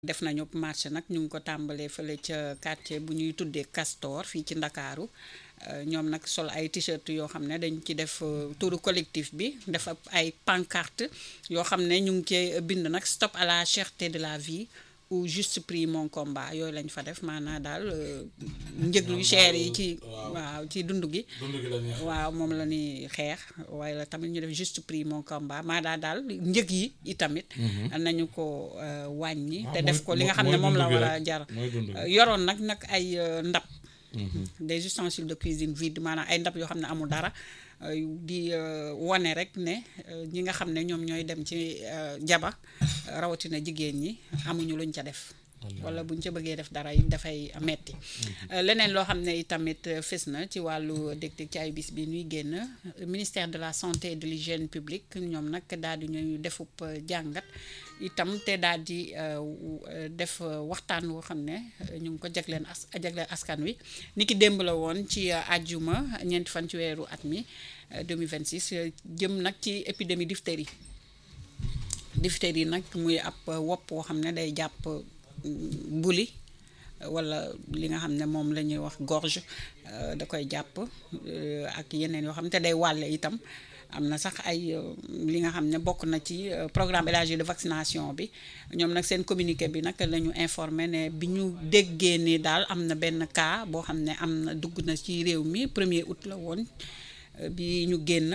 def nañu marché nag ñu ngi ko tàmbalee fële ca quartier bu ñuy tuddee Castor fii ci Ndakaaru ñoom nag sol ay t-shirt yoo xam ne dañ ci def turu collectif bi def ay pancarte yoo xam ne ñu ngi cee bind nag stop à la cherté de la vie ou juste prix mon combat yooyu lañ fa def maanaa daal njëg yu cher yi ci waaw ci dund gi waaw moom la ñuy xeex waaye la tamit ñu def juste prix mon combat maanaa daal njëg yi itamit nañu ko wàññi te def ko li nga xam ne moom la war a jar yoroon nag nag ay ndab des ustensiles de cuisine vide maanaam ay ndab yoo xam ne amul dara di wane rek ne ñi nga xam ne ñoom ñooy dem ci jaba rawatina jigéen ñi amuñu luñ ca def wala buñ ca bëggee def dara yi dafay metti leneen loo xam ne itamit fës na ci wàllu dég-dég ci ay bis bi ñuy génn ministère de la santé et de l'hygiène publique ñoom nag daal di ñuy defub jàngat itam te daal di def waxtaan woo xam ne ñu ngi ko jagleen as jagleen askan wi ni ki démb la woon ci àjjuma ñeenti fan ci weeru at mi 2026 jëm nag ci épidémie diphtérie diphtérie nag muy ab wopp woo xam ne day jàpp buli wala li nga xam ne moom la ñuy wax gorge da koy jàpp ak yeneen yoo xam ne te day wàlle itam am na sax ay li nga xam ne bokk na ci programme élargi de vaccination bi ñoom nag seen communiqué bi nag la ñu informé ne bi ñu déggee ni daal am na benn cas boo xam ne am na dugg na ci réew mi premier août la woon bi ñu génn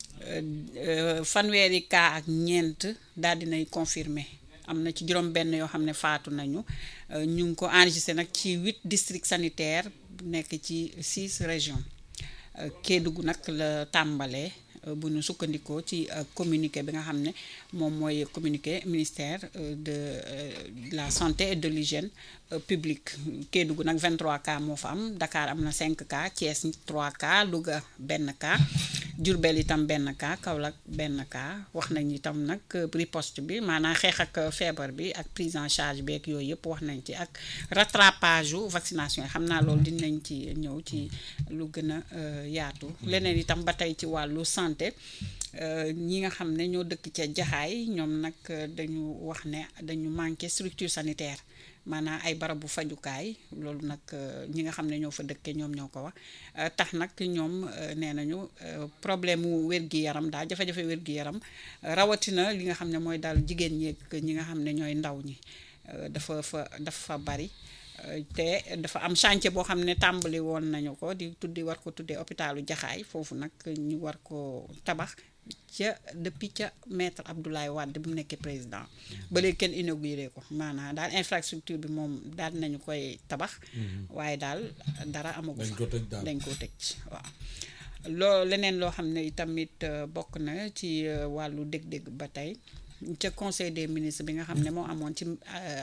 fanweeri cas ak ñeent daal dinay confirmé am na ci juróom benn yoo xam ne faatu nañu ñu ngi ko enregistré nag ci huit districts sanitaires nekk ci six régions Kédougou nag la tàmbalee bu ñu sukkandikoo ci communiqué bi nga xam ne moom mooy communiqué ministère de la santé et de l'hygiène publique Kédougou nag 23 cas moo fa am Dakar am na 5 cas Thiès 3 cas Louga benn cas Diourbel itam benn cas Kaolack benn cas wax nañ itam nag riposte bi maanaam xeex ak feebar bi ak prise en charge beeg yooyu yëpp wax nañ ci ak rattrapage u vaccination yi xam naa loolu dinañ ci ñëw ci lu gën a yaatu leneen itam ba tey ci wàllu santé ñi nga xam ne ñoo dëkk ca jaxaay ñoom nag dañu wax ne dañu manqué structure sanitaire maanaam ay barabu fajukaay loolu nag ñi nga xam ne ñoo fa dëkkee ñoom ñoo ko wax tax nag ñoom nee nañu problème mu wér-gi-yaram daal jafe-jafe wér-gi-yaram rawatina li nga xam ne mooy daal jigéen ñi ak ñi nga xam ne ñooy ndaw ñi dafa fa dafa bari te dafa am chantier boo xam ne tàmbali woon nañu ko di tuddi war ko tuddee hôpitalu jaxaay foofu nag ñu war ko tabax ca depuis ca maître Abdoulaye Wade bu mu nekkee président ba léegi kenn inauguré ko maanaam daal infrastructure bi moom daal nañu koy tabax waaye daal dara amagu fa dañ ko tëj waaw loo leneen loo xam ne tamit bokk na ci wàllu dég-dég ba tey ca conseil des ministres bi nga xam ne moo amoon ci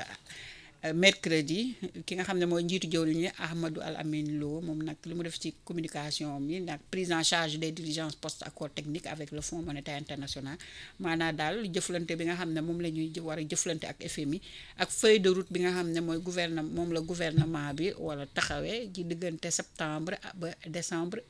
mercredi ki nga xam ne mooy njiitu jëwriñ ñi Ahmadou Al Amin Lo moom nag li mu def ci communication mi nag prise en charge des diligences post accord technique avec le Fonds monétaire international maanaam daal jëflante bi nga xam ne moom la ñuy war a jëflante ak FMI ak feuille de route bi nga xam ne mooy gouvernement moom la gouvernement bi wala taxawee ci diggante septembre ba décembre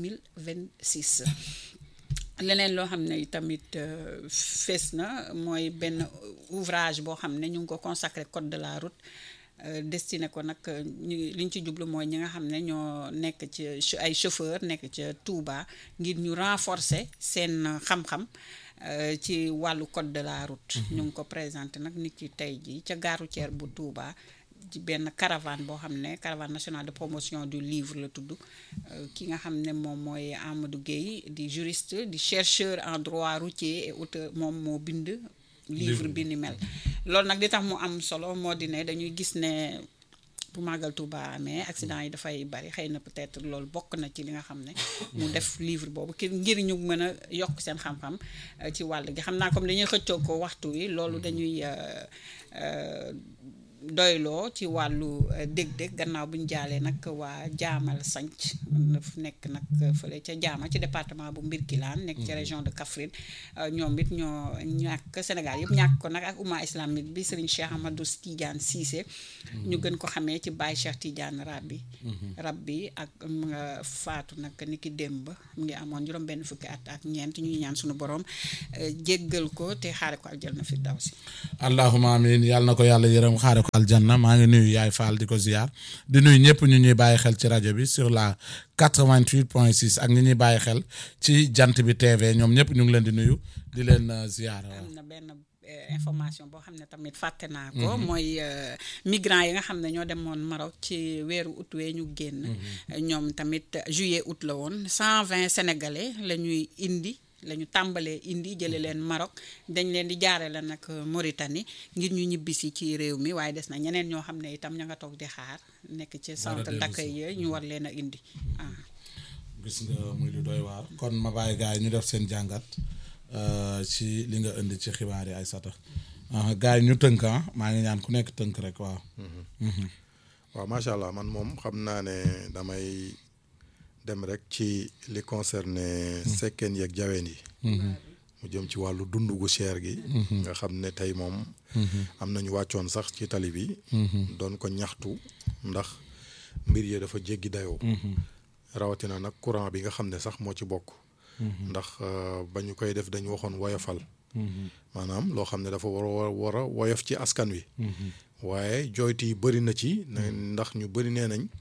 2026 leneen loo xam ne tamit fees na mooy benn ouvrage boo xam ne ñu ngi ko consacré code de la route destiné ko nag ñu li ñu ci jublu mooy ñi nga xam ne ñoo nekk ci ay chauffeur nekk ca Touba ngir ñu renforcer seen xam-xam ci wàllu code de la route ñu ngi ko présenté nag nit ki tey ji ca gare routière bu Touba ci benn caravane boo xam ne caravane nationale de promotion du livre la tudd ki nga xam ne moom mooy Amadou Gueye di juriste di chercheur en droit routier et auteur moom moo bind livre bi ni mel loolu nag di tax mu am solo moo di ne dañuy gis ne bu màggal Touba amee accident yi dafay bari xëy na peut-être loolu bokk na ci li nga xam ne mu def livre boobu ki ngir ñu mën a yokk seen xam-xam ci wàll gi xam naa comme dañuy xëccoo ko waxtu wi loolu dañuy doyloo ci wàllu dég-dég gannaaw bu ñu jaalee nag waa jaamal sanc fu nekk nag fële ca jaama ci département bu Mbirkilaan nekk ci région de Kaffrine ñoom it ñoo ñàkk Sénégal yëpp ñàkk ko nag ak umma islamique bi Serigne Cheikh Amadou Tidiane Cissé ñu gën ko xamee ci Baye Cheikh Tidiane Rabbi Rabbi ak mu nga faatu nag ni ki démb mu ngi amoon juróom benn fukki at ak ñeent ñuy ñaan suñu borom jéggal ko te xaare ko aljanna fi daw si allahuma amin yàlla na ko yàlla yërëm xaare ko aljanna maa ngi nuyu yaay Fall di ko ziar di nuyu ñëpp ñu ñuy bàyyi xel ci rajo bi sur la 88 point 6 ak ñi ñuy bàyyi xel ci jant bi TV ñoom ñëpp ñu ngi leen di nuyu di leen ziar waaw. am na benn information boo xam ne tamit fàtte naa ko mooy migrants yi nga xam ne ñoo demoon Maroc ci weeru août wee ñu génn ñoom tamit juillet août la woon 120 sénégalais la ñuy indi la ñu tàmbalee indi jële leen Maroc dañ leen di jaare la nag Mauritanie ngir ñu ñibbisi ci réew mi waaye des na ñeneen ñoo xam ne itam ña nga toog di xaar nekk ci centre d'accueil yi ñu war leen a indi ah gis nga muy lu doy waar kon ma bàyyi gars yi ñu def seen jàngat ci li nga indi ci xibaar yi ay sata gars yi ñu tënk ah maa ngi ñaan ku nekk tënk rek waaw waaw macha allah man moom xam naa ne damay dem rek ci li concerné sekkeen yeeg jaween yi mu jëm ci wàllu dund gu cher gi nga xam ne tey moom am nañu wàccoon sax ci tali bi doon ko ñaxtu ndax mbir yi dafa jéggi dayoo rawatina nag courant bi nga xam ne sax moo ci bokk ndax ba ñu koy def dañu waxoon woyofal maanaam loo xam ne dafa war a war a woyof ci askan wi waaye jooytu yi bëri na ci ndax ñu bëri nee nañ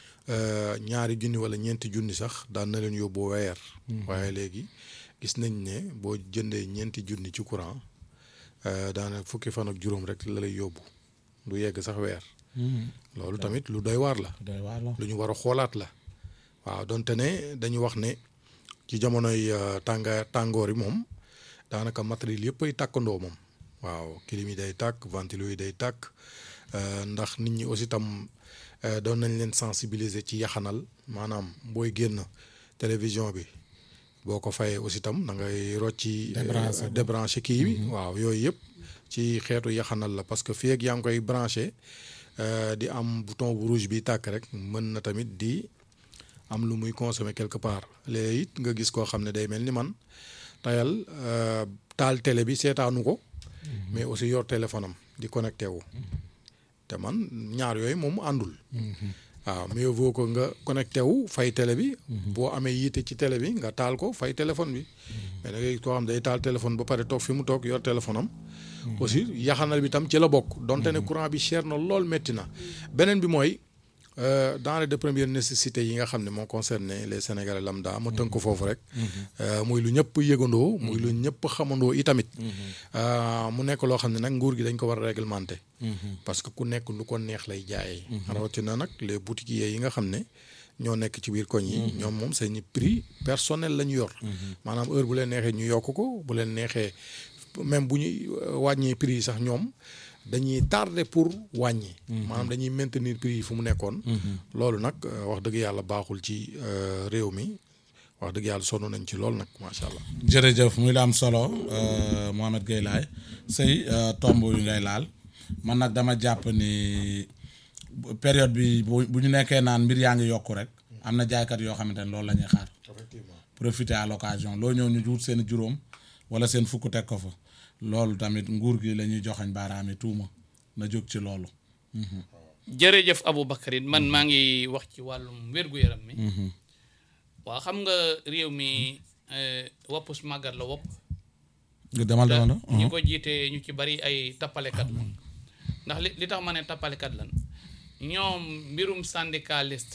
ñaari junni wala ñeenti junni sax daan na leen yóbbu weer waaye léegi gis nañ ne boo jëndee ñeenti junni ci courant daanaka fukki fan ak juróom rek la lay yóbbu du yegg sax weer loolu tamit lu doy waar la lu ñu war a xoolaat la waaw donte ne dañu wax ne ci jamonoy tànga tàngoor yi moom daanaka matériel yëpp ay tàkkandoo moom waaw clim yi day tàkk ventilo yi day tàkk ndax nit ñi aussi tam doon nañ leen sensibiliser ci yaxanal maanaam booy génn télévision bi boo ko fayee aussi tam da ngay rocci débranché kii bi waaw yooyu yëpp ci xeetu yaxanal la parce que fii ak yaa ngi koy branché di am bouton bu rouge bi tàkk rek mën na tamit di am lu muy consommer quelque part léegi it nga gis koo xam ne day mel ni man tayal taal télé bi seetaanu ko mais aussi yor téléphone am di connecté wu te man ñaar yooyu moom àndul waaw mieux vaut que nga connecté wu fay télé bi boo amee yiite ci télé bi nga taal ko fay téléphone bi mais da ngay koo xam day taal téléphone ba pare toog fi mu toog yor téléphone am aussi yaxanal bi tam ci la bokk donte ne courant bi cher na lool métti na beneen bi mooy denrées de première nécessité yi nga xam ne moo concerné les sénégalais lambda ma tënk ko foofu rek muy lu ñëpp yëgandoo muy lu ñëpp xamandoo itamit mu nekk loo xam ne nag nguur gi dañ ko war a réglementé parce que ku nekk lu ko neex lay jaayee rawatina nag les boutiquiers yi nga xam ne ñoo nekk ci biir koñ yi ñoom moom seen prix personnel la ñu yor maanaam heure bu leen neexee ñu yokk ko bu leen neexee même bu ñuy wàññee prix yi sax ñoom dañuy tardé pour wàññi. maanaam dañuy maintenir prix yi fu mu nekkoon. loolu nag wax dëgg yàlla baaxul ci réew mi wax dëgg yàlla sonn nañ ci lool nag macha allah. jërëjëf muy la am solo Mohamed Gueye Laye sëy tomb yu ngay laal man nag dama jàpp ni période bi bu bu ñu nekkee naan mbir yaa ngi yokku rek am na jaaykat yoo xamante ne loolu la ñuy xaar. effectivement profiter à l'occasion loo ñëw ñu wut seen juróom wala seen fukk teg ko fa. loolu tamit nguur gi la ñuy joxañ baaraami tuuma na jóg ci loolu. jërëjëf Aboubacarine man maa ngi wax ci wàllum wér-gu-yaram mi. waa xam nga réew mi woppus màggat la wopp. demal demal ñi ko jiite ñu ci bari ay tappalekat la ndax li li tax ma ne tappalekat lan ñoom mbirum syndicaliste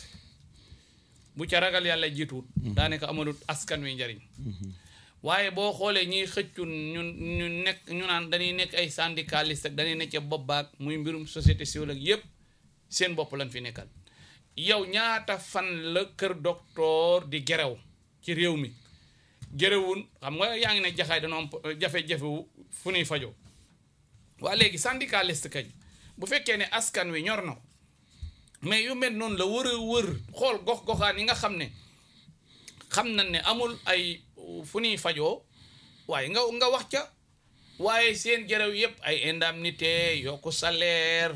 bu ca ragal yàlla jiituwut. daanaka amalut askan wi njariñ. waaye boo xoolee ñiy xëccu ñu ñu nekk ñu naan dañuy nekk ay syndicaliste ak dañuy nekk ca bopp baag muy mbirum société civile ak yépp seen bopp lañ fi nekkal yow ñaata fan la kër docteur di gerew ci réew mi gerewun xam nga yaa ngi ne jaxaay dañoo am jafe-jafe fu ñuy fajoo waa léegi syndicaliste kañ bu fekkee ne askan wi ñor na ko mais yu mel noonu la wër a wër xool gox-goxaan yi nga xam ne xam nañ ne amul ay fu ñuy fajoo waaye nga nga wax ca waaye seen jërëw yëpp ay indemnité yokku salaire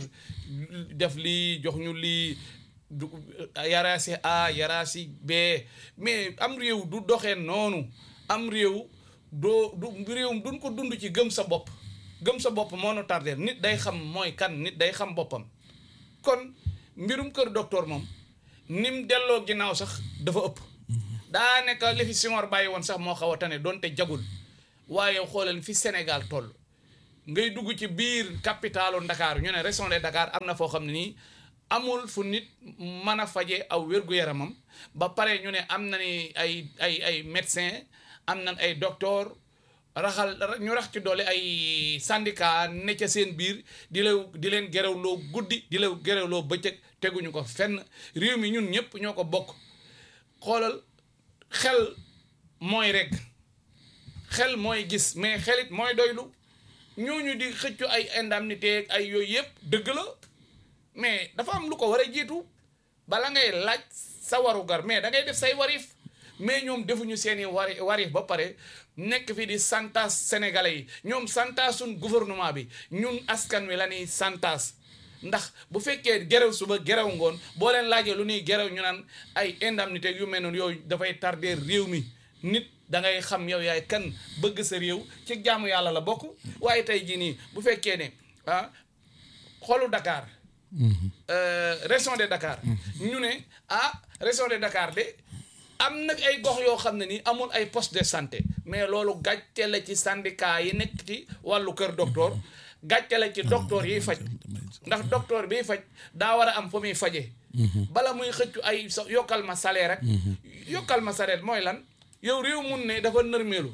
def lii jox ñu lii du yaraasi A yaraasi B mais am réew du doxee noonu am réew doo du réewum duñ ko dund ci gëm sa bopp gëm sa bopp moo nu tardé nit day xam mooy kan nit day xam boppam kon mbirum kër docteur moom nim delloo ginnaaw sax dafa ëpp daa nekk li fi Senghor bàyyi woon sax moo xaw a tane doonte jagul waaye xoolal fi Sénégal toll ngay dugg ci biir capitalu Ndakaaru ñu ne région de Dakar am na foo xam ne nii amul fu nit mën a faje aw wér-gu-yaramam ba pare ñu ne am na ni ay ay ay médecin am na ay docteur raxal ñu rax ci doole ay syndicat ne ca seen biir di la di leen gerewloo guddi di la gerewloo bëccëg teguñu ko fenn réew mi ñun ñëpp ñoo ko bokk xoolal xel mooy rek xel mooy gis mais xelit mooy doylu ñooñu di xëccu ay indemnité ay yooyu yëpp dëgg la mais dafa am lu ko war a jiitu bala ngay laaj sa warugar mais da ngay def say warif mais ñoom defuñu seeni wari warif ba pare nekk fi di santas sénégalais yi ñoom santas suñ gouvernement bi ñun askan wi la ñuy santas ndax bu fekkee gerew suba gerew ngoon boo leen laajee lu ñuy gerew ñu naan ay indemnité yu mel noonu yooyu dafay tarder réew mi nit da ngay xam yow yaay kan bëgg sa réew ci jaamu yàlla la bokk waaye tey jii nii bu fekkee ne ah xolu Dakar région de Dakar ñu ne ah région de Dakar de am na ay gox yoo xam ne ni amul ay poste de santé mais loolu gàcce la ci syndicat yi nekk ci wàllu kër docteur gàcce la ci docteur yiy faj ndax docteur biy faj daa war a am fu muy faje bala muy xëccu ay sa yokkal ma salaire rek yokkal ma salaire mooy lan yow réew mun ne dafa nërmeelu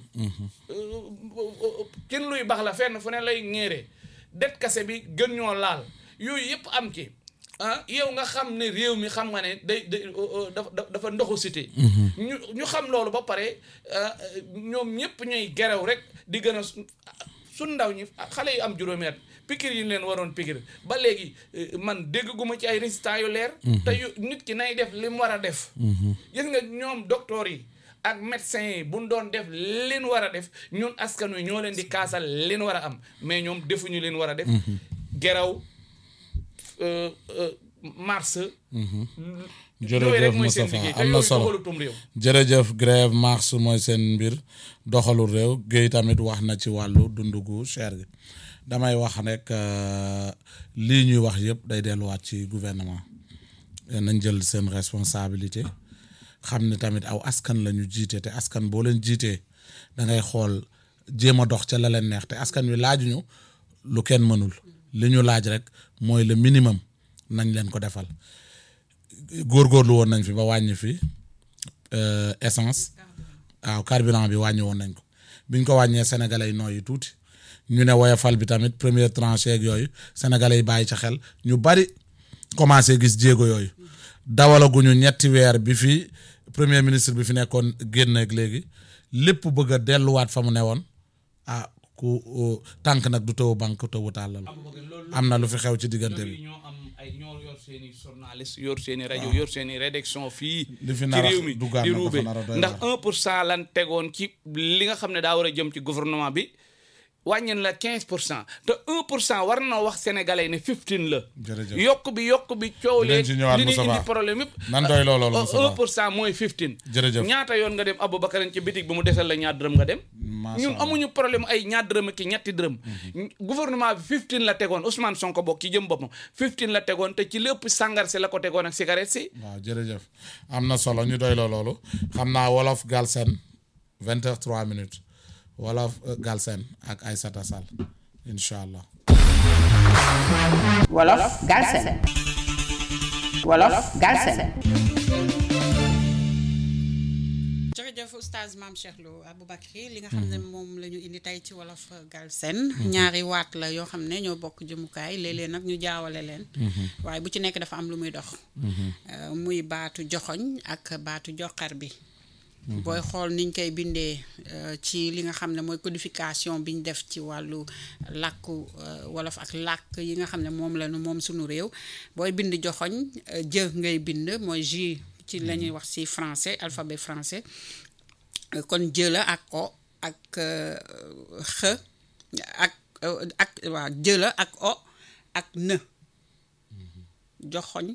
cin luy bax la fenn fu ne lay ñeere det kase bi gën ñoo laal yooyu yëpp am ci ah yow nga xam ne réew mi xam nga ne day day dafa dafa ndoxu cité ñu ñu xam loolu ba pare ñoom ñëpp ñuy gerew rek di gën a su ndaw ñi xale yi am juróomi at pikir yi ñu leen waroon pikir ba léegi man dégg gu ma ci ay résultats yu leer te yu nit ki nay def li mu war a def gis nga ñoom docteur yi ak médecins yi buñ doon def leen war a def ñun askan wi ñoo leen di kaasal leen war a am mais ñoom defuñu leen war a def geraw mars jërëjëf Moustapha am na solo jërëjëf grève mars mooy seen mbir doxalu réew Guèye tamit wax na ci wàllu dundu gu cher gi damay wax rek lii ñuy wax yëpp day delluwaat ci gouvernement nañ jël seen responsabilité xam ne tamit aw askan la ñu jiite te askan boo leen jiitee da ngay xool jéem a dox ca la leen neex te askan wi laajuñu lu kenn mënul li ñu laaj rek mooy le minimum nañ leen ko defal góorgóorlu woon nañ fi ba wàññi fi essence waaw carburant bi wàññi woon nañ ko biñ ko wàññee sénégalais yi nooyi tuuti ñu ne woyofal bi tamit première tranche yeeg yooyu sénégalais yi bàyyi ca xel ñu bari commencé gis jéego yooyu dawalaguñu ñetti weer bi fi premier ministre bi fi nekkoon génn ak léegi lépp bëgg a delluwaat fa mu newoon ah ku tànk nag du taw banque tawu tàllal am na lu fi xew ci diggante bi ñoo am ay ñoo yor seen i journaliste yor seen i rajo yor seen i rédaction fii li fi ci nar a réew mi duggaat di nag ruube dafa nar a doy ndax waar. un pour cent lan tegoon ci li nga xam ne daa war a jëm ci gouvernement bi wàññeen la quinze pour cent te un pour cent war na wax sénégalais ne fifteen la Jërëjëf. yokk bi yokk bi coow Dinañ lee ci ñëwaat, li ñuy Moustapha. indi problème yëpp nan doy loo loolu Moustapha. un pour cent mooy fifteen Jërëjëf. ñaata yoon nga dem Aboubacar ci bitig bi mu desal la ñaar dërëm nga dem Macha ñun Allah. amuñu problème ay ñaar dërëm ak i ñetti dërëm gouvernement bi 15 la tegoon Ousmane Sonko bokk ci jëm boppam 15 la tegoon te ci lépp sàngar si la ko tegoon ak cigarette si waaw jërëjëf am na solo ñu doy loo loolu xam naa wolof Galsen vingt heures trois minutes wolof euh, Galsen ak Aïssata Sall incha allah. Wolof Galsen Wolof Galsen jërëjëf oustaz maam Cheikh Lo Aboubacry li nga xam ne moom la ñu indi tey ci wolof Galsen ñaari waat la yoo xam ne ñoo bokk jëmukaay léeg-léeg nag ñu jaawale leen waaye bu ci nekk dafa am lu muy dox Euh, muy baatu joxoñ ak baatu joxar bi booy xool niñ koy bindee euh, ci li nga xam ne mooy codification bi ñu def ci wàllu làkku euh, wolof ak làkk yi nga xam ne moom la ñu moom suñu réew booy bind joxoñ euh, jë ngay bind mooy J ci la ñuy wax ci français alphabet français Euh, kon jë la ak o ak euh, x ak euh, ak waaw jë la ak o ak në joxoñ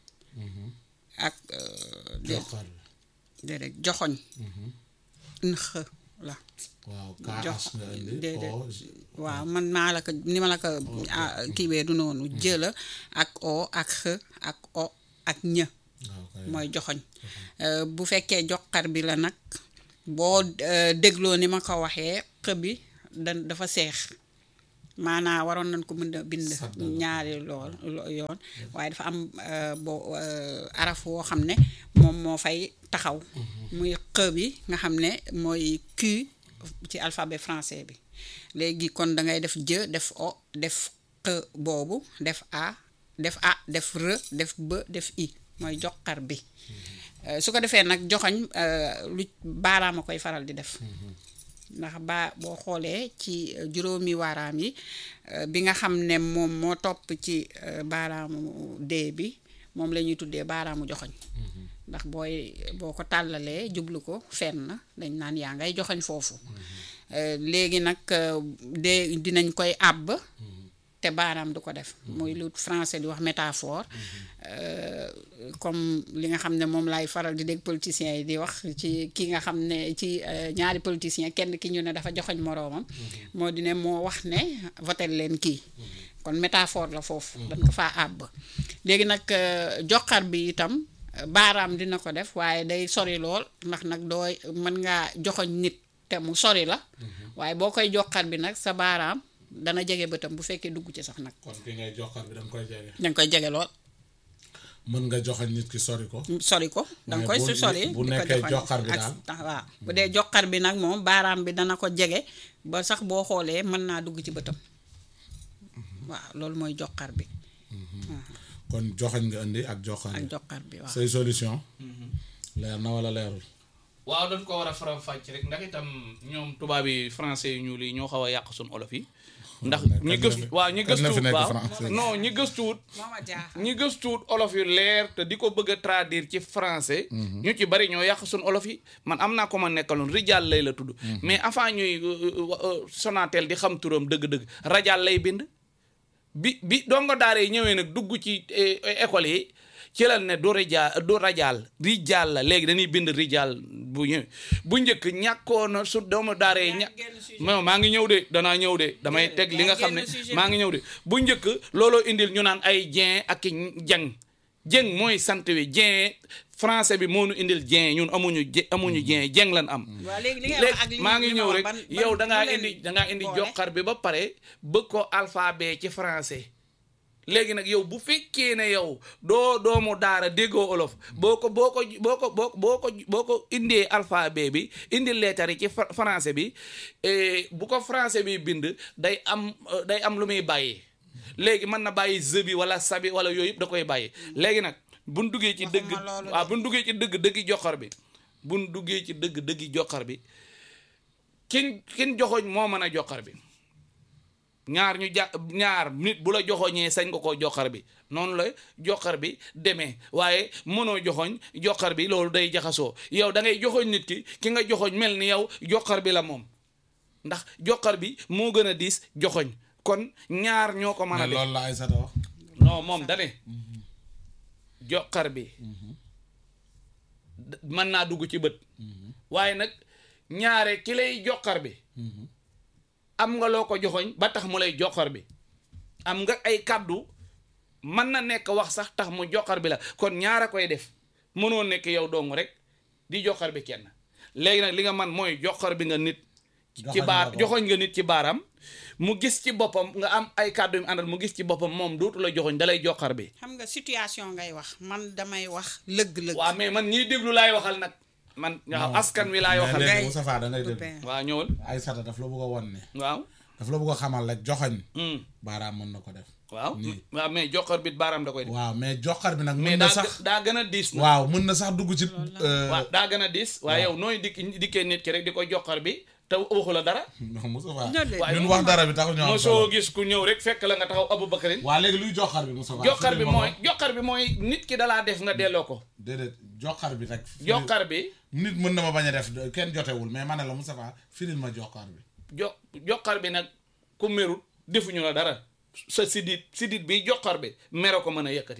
ak euh, dé- joxar bi déedéet joxoñ nëx la waaw jox KH nga indi déedéet o waaw man maa la ko ni ma la ko ah, kiiwee du noonu jëla ak o ak x ak o ak ñë waaw kay mooy joxoñ Euh, bu fekkee joxar bi la nag boo euh, dégloo ni ma ko waxee x bi da dafa seex maanaa waroon nañ ko mën a bind Saddal. ñaari lool lo- yoon waaye dafa am euh, boo euh, araf woo xam ne moom moo fay taxaw muy x bi nga xam ne mooy Q ci alphabet français bi léegi kon da ngay def jë def o def x boobu def a def a def r def b def i mooy joxar bi Euh, su ko defee nag joxoñ euh, lu baaraam a koy faral di def ndax ba boo xoolee ci euh, juróomi waaraam yi euh, bi nga xam ne moom moo topp ci euh, baaraamu dee bi moom la ñuy tuddee baaraamu joxoñ ndax booy boo ko tàllalee jublu ko fenn dañ naan yaa ngay joxoñ foofu Euh, léegi nag euh, dee dinañ koy àbb te baaraam du ko def muy lu français di wax métaphore euh, comme li nga xam ne moom laay faral di dégg politiciens yi di wax ci ki nga xam ne ci euh, ñaari politiciens kenn ki ñu ne dafa joxoñ moroomam moo di ne moo wax ne votel leen kii kon métaphore la foofu dañ ko faa àbb léegi nag euh, joxar bi itam euh, baaraam dina ko def waaye day sori lool ndax nag dooy mën ngaa joxoñ nit te mu sori la waaye boo koy joxar bi nag sa baaraam dana jege bëtam bu fekkee dugg ci sax nag kon ki ngay joxar bi da nga koy jege danga koy jege lool mën nga joxañ nit ki sori ko sori ko danga koy bu- su sori bu di ko nekkee joxoñ joxar bi ak- daal. tax- waaw bu dee joxar bi nag moom baaraam bi dana ko jege ba sax boo xoolee mën naa dugg ci bëtam waaw loolu mooy joxar bi kon joxañ nga indi ak joxar ak bi joxar bi waaw say solution leer na wala leerul waaw dañ ko war a faram fàcc rek ndax itam ñoom tubaab yi français yu ñuul yi ñoo xaw a yàq suñ olof yi ndax Kan ñi la gëstu fi- waaw ñi kan la fi gëstuwut nekk waaw français? non ñi gëstuwut mooma jaaxal ñi gëstuwut olof yu leer te di ko bëgg a traduire ci français ñu ci bari ñoo yàq suñ olof yi man am naa ko ma nekkaloon rijal lay la tudd mais avant ñuy euh, euh, Sonatel di xam turam dëgg-dëgg rajal lay bind bi bi dongo daara yi ñëwee nag dugg ci eh, école yi ci la ne du rija du rajal rijal la léegi dañuy bind rijal bu ñëw bu njëkk ñàkkoon na su doomu daara yi ña génn sujet non maa ngi ñëw de danaa ñëw de damay Déedéet, teg li nga yaa xam ne génn sujet maa bi. ngi ñëw de bu njëkk looloo indil ñu naan ay jeen ak i jeng jeng mooy sant wi jeen français bi moo nu indil jeen ñun amuñu je amuñu jeen jeng lan am waaw léegi li ngay wax ak léegi li maa ngi li ma ñëw wax rek ban- ban- yow da ngaa lu leen indi da ngaa indi boole? joxar bi ba pare bëgg ko alphabet ci français léegi nag yow bu fekkee ne yow doo doomu daara déggoo olof boo ko boo ko boo ko boo boo ko boo ko indee alphabet bi indi lettre yi ci fra- français bi eh, bu ko français bi bind day am euh, day am lu muy bàyyi léegi mën na bàyyi z bi wala sabi wala yooyu yëpp da koy bàyyi léegi nag buñ duggee ci dëgg Waxuma loolu de. waaw buñ duggee ci dëgg dëggi joxar bi buñ duggee ci dëgg dëggi joxar bi kin kin joxoñ moo mën a joxar bi ñaar ñu ja ñaar nit bu la joxoñee sañ nga koo joxar bi noonu la joxar bi demee waaye mënoo joxoñ joxar bi loolu day jaxasoo yow da ngay joxoñ nit ki ki nga joxoñ mel ni yow joxar bi la moom ndax joxar bi moo gën a diis joxoñ kon ñaar ñoo ko mën a mais def loolu la Aïssata wax non moom dane joxar bi d- mën naa dugg ci bët waaye nag ñaare ki lay joxar bi am nga loo ko joxoñ ba tax mu lay joxar bi am nga ay kàddu mën na nekk wax sax tax mu joxar bi la kon ñaar a koy def mënoo nekk yow dong rek di joxar bi kenn léegi nag li nga man mooy joxar bi nga nit ci Joxoñ baar nga ko. joxoñ nga nit ci baaram mu gis ci boppam nga am ay kàddu yu mu àndal mu gis ci boppam moom dootu la joxoñ dalay joxar bi xam nga situation ngay wax man damay wax lëgg-lëgg waaw mais man ñiy déglu laay waxal nag man nga xam askan wi laay mais waxal léegi Ngay- Moustapha da ngay dégg copain. waaw ñëwal Aïssata daf la bëgg a won ne waaw daf la bëgg a xamal rek joxañ Hmm. baaraam mën na ko def waaw Nii. waaw mais joxar bi baaraam da koy def waaw mais joxar bi nag mais mën na daa sax gë- daa gën a diis na waaw mën na sax dugg ci euh, waaw daa gën a diis waaye yow nooy dikk dikkee nit ki rek di ko joxar bi te waxu la dara non Moustapha Ñoo de- ñun wax dara bi taxul ñoo am mosoo solo gis ku ñëw rek fekk la nga taxaw Aboubacarin waa léegi luy joxar bi Moustapha joxar bi firil ma mooy ko. joxar bi mooy nit ki dalaa def nga delloo ko déedéet joxar bi rek firil- joxar bi nit mën na ma bañ a def kenn jotewul mais ma ne la Moustapha firil ma joxar bi jo joxar bi nag ku merut defuñu la dara sa sidit sidit bi joxar bi mero ko mën a yëkkati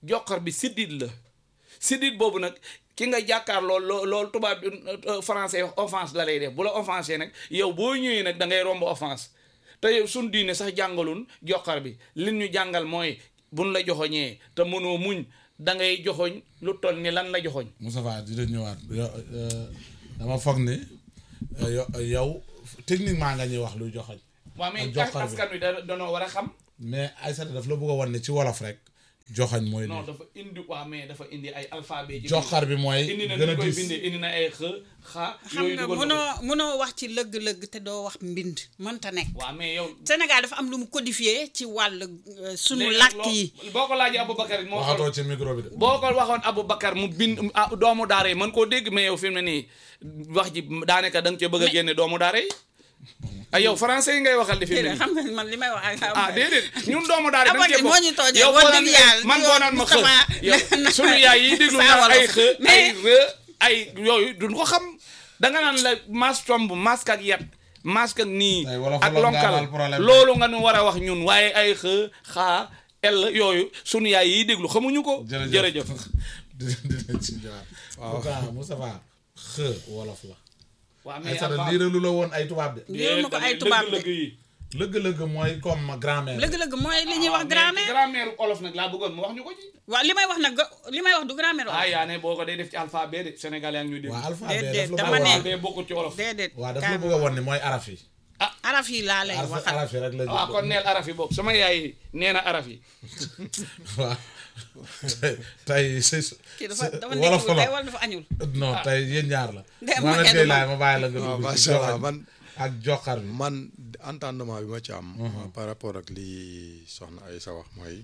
joxar bi siddit la siddit boobu nag ki nga jàkkaar lool loo loolu tubaab bi euh, français wax offense la lay def bu la offensé nag yow boo ñëwee nag da ngay romb offense te yow suñ diine sax jàngalun joxar bi li ñu jàngal mooy buñ la joxoñee te mënoo muñ da ngay joxoñ lu toll ni lan la joxoñ Moustapha dina ñëwaat yo- euh, dama foog ni euh, yo- yow techniquement nga ñuy wax luy joxoñ waaw mais ak joxar bi. askan wi da danoo war a xam mais Aïssata daf la bëgg a wan ne ci wolof rek joxoñ mooy non lii dafa indi waa mais dafa indi ay alphabet ci joxar bi mooy indi na gën a ni koy diis bindee indi na ay x xa xam yooyu nga dugal na ko. mënoo mënoo wax ci lëgg-lëgg te doo wax mbind mënta nekk waaw mais yow Sénégal dafa am lu mu codifié ci wàll euh, sunu léegi làkk loo- yi boo ko laajee Aboubacar moo ko waxatoo ci micro bi de boo ko waxoon Aboubacar mu bind ah, doomu daara yi mën koo dégg mais yow fi mu ne nii wax ji daanaka da nga cee bëgg a génne doomu daara yi ay yow français yi ngay waxal di fi mu ne déedéet nii xam nga man li may wax ak xam ah nga- déedéet ñun doomu daara yi dañ cee Aboubacar moo ñu tooñee yow wax boo dëgg naan yàlla man yow boo naan ma xë Moustapha yow na- sunu yaay yi déglu saa naan ay wolof. xë ay Mais- rë ay yooyu duñ ko xam da nga naan la mas tomb masque ak yat masque ak nii Tey wolof ak wolof nga lonkal amal problème. loolu nga nu war a wax ñun waaye ay xë xaa el yooyu sunu yaay yi déglu xamuñu ko jërëjëf dina dina ci ñëwaat waaw Moustapha xë wolof la waaw mais Aïssata lii lu la woon ay tubaab de Lii ma ko ay tubaab de. lëgg-lëgg yi lëgg-lëgg mooy comme grammaire lëgg-lëgg mooy li ñuy wax waaw, mais grammaire grammaire olof nag laa bëggoon mu wax ñu ko ci waaw li may wax nag ga- li may wax du grammaire ah yaa ne boo ko day def ci alphabet de sénégalais ak ñu dégg waa alphabet Déedéet, daf la dama bëgg a ne- wan alphabet bokkul ci olof déedéet waaw daf la bëgg a wan ni mooy araf yi araf yi laa lay araf waxal araf yi rek la ah kon neel araf yi boobu sama yaay nee na araf yi waaw tey tey si kii dafa dafa wolof nekkul tey la wala dafa añul non tey yéen ñaar la Dem Mohamed ma Gueye kenn laay ma bàyyi la nga waaw dugg ci macha allah joxar man ak joxar bi man entendement bi ma ci am. par rapport ak li soxna ay sa wax mooy.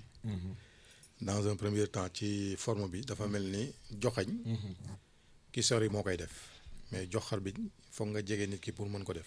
dans un premier temps ci forme bi dafa mel ni joxañ. ki sori moo koy def mais joxar bi foog nga jege nit ki pour mën ko def.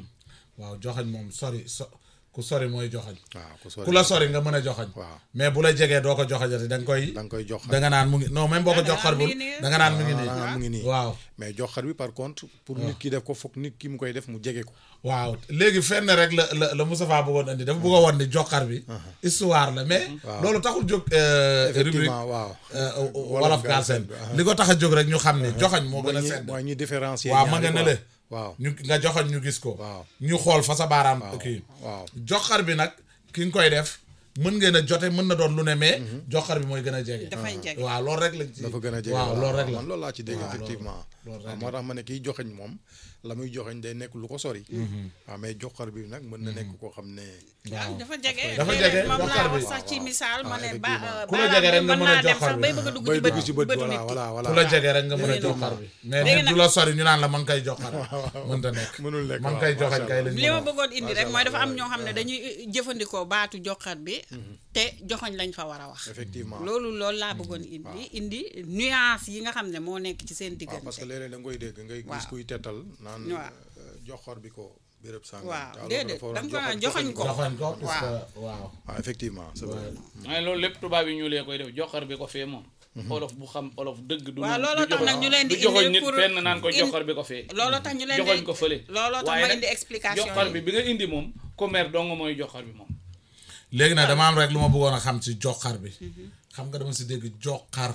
waaw joxañ moom sori so ku sori mooy joxañ waaw ku sori ku la sori nga mën a joxañ waaw mais bu la jegee doo ko joxañati da nga koy da nga koy joxar da nga naan mu ngi non même boo ko Da nga joxar bul naan mi ngi nii. da nga naan mu ngi nii mu ngi nii. waaw mais joxar bi par contre pour nit ki def ko foog nit ki mu koy def mu jege ko. waaw léegi fenn rek la la la Moustapha bëggoon andi dafa bëgg a wan ni joxar bi histoire la mais loolu taxul jóg euh, rubrique effectivement waaw. euh, wolof Galsen Galsen li ko tax a jóg rek ñu xam ne joxañ moo mooy gën a ñi sedd mooy ñi différencier. waaw ma ñaari nga ne quoi. le waaw ñu nga joxoñ ñu gis ko Waaw. ñu xool fa sa baaraam waaw kii waaw. joxar bi nag ki nga koy def mën ngeen a jote mën na doon lu ne mais joxar bi mooy gën a jege dafay jege waaw loolu rek lañ ci dafa gën a jege waaw loolu rek la man loolu laa ci dégg waaw, effectivement loolu waaw moo tax ma ne kiy joxeñ moom la muy joxeñ day nekk lu ko sori waaw mais joxar bi nag mën na nekk koo xam ne waaw dafa jege Dafa léeg-léeg jege, moom joxar laa bi. wax sax ci misaal ma ne ba effectivement. Ku la jege rek nga mën mën a naa dem joxar sax bi. bay bëgg a dugg bay ci dugg bët ci bët bëtu voilà nit ki voilà voilà ku la jege rek nga mën a Effectivement. joxar bi mais Léegi nit du nag- la sori ñu naan la man koy joxar mënta nekk mënul nekk man waaw, koy macha joxañ kay lañ li mën a ma wax. bëggoon indi rek Macha mooy dafa am Allah, ñoo xam ne dañuy jëfandikoo baatu joxat bi te joxoñ lañ fa war a wax effectivement loolu loolu laa bëggoon indi indi nuance yi nga xam ne moo nekk ci seen waaw diggante parce que léeg-léeg da nga koy dégg ngay gis Waaw. kuy tettal naan Waaw. euh, joxor bi ko béréb sàngam Waaw, te alors déedéet, dafa war da a nga ko naan joxoñ joxoñ ko. joxoñ ko parce que Waaw. waaw waaw effectivement c'est vrai waaye loolu lépp tubaab yi ñu lee koy def joxar bi ko fee moom olof bu xam olof dëgg du waaw du looloo tax joxoñ- nag ñu leen di du joxoñ indi nit pour fenn naan ko in- joxar bi ko fee looloo tax ñu leen di joxoñ ko fële looloo tax waaye ma nag indi explication joxar yi. bi bi nga indi moom commerce dong mooy joxar bi moom léegi nag dama am rek lu ma bëggoon a xam ci joxar bi xam nga dama si dégg joxar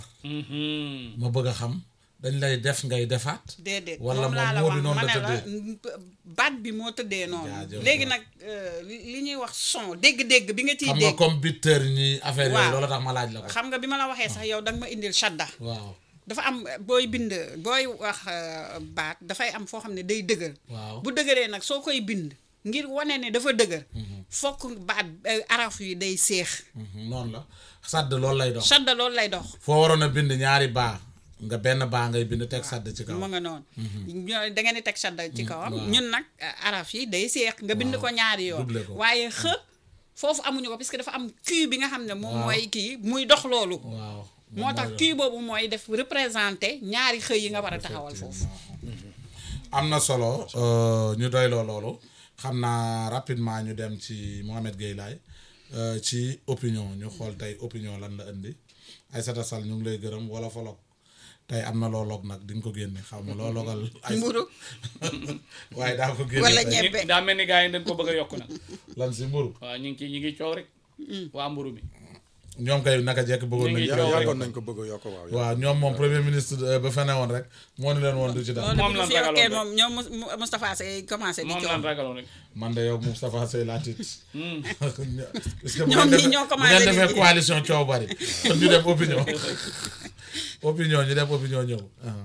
Mhm. ma bëgg a xam dañ lay def ngay defaat déedéet wala moom laa la moom moo wax di noonu ma la ne la tëddee baat bi moo tëddee noonu Jaajëf. léegi nag euh, li li ñuy wax son dégg-dégg bi nga ciy xam nga dégg comme bitteur ñi affaire yooyu Waaw. loolu tax ma laaj la ko xam nga bi ma la waxee sax yow da nga ma indil shadda waaw dafa am booy bind booy wax euh, baat dafay am foo xam ne day dëgër waaw bu dëgëree nag soo koy bind ngir wane ne dafa dëgër fokk baat euh, araf yi day seex Mhm, noonu la sadd loolu lay dox shadda loolu lay dox foo waroon a bind ñaari baa nga benn baa ngay bind teg sadd ci kaw mu nga noonu ñoo- da ngeen di teg shadda ci kawam waaw. ñun nag euh, araf yi day seex nga bind ko ñaari yoon double ko. waaye xë foofu amuñu ko parce que dafa am kii bi nga xam ne moom Waaw. mooy kii muy dox loolu waaw moo tax kii boobu mooy def représenté ñaari xëy yi nga war a taxawal foofu am na solo euh, ñu doyloo loolu xam naa rapidement ñu dem ci Mohamed Gueye Laye euh, ci opinion ñu xool tey opinion lan la indi Aïssata Sall ñu ngi lay gërëm wala folog tey am na loo log nag di nga ko génne xaw ma loo logal ay mburu waaye daa ko génne Wala tey. ñebe. Ñi- daa mel ni gars yi dañ ko bëgg a yokk nag lan si mburu waaw ñu ngi ci ñu ngi coow rek waa mburu mi ñoom kay naka jekk bëggoon nañu Ñu ngi coow yàggoon rek. nañ ko bëgg a yokk waaw waaw ñoom moom premier ministre euh, ba fene woon rek moo ni leen woon du ci dara loolu Moom bu lan fi yokkee ragaloon moom ñoom Mous- Mou- Moustapha Sey commencé di moom coow lan ragaloon rek man de yow Moustapha Sey laa tiit parce que bu Ñoom ngeen ñii defee- ñoo bu commencé ngeen defee liggéey. coalition coow bari kon ñu dem opinion opinion ñu dem opinion ñëw ah.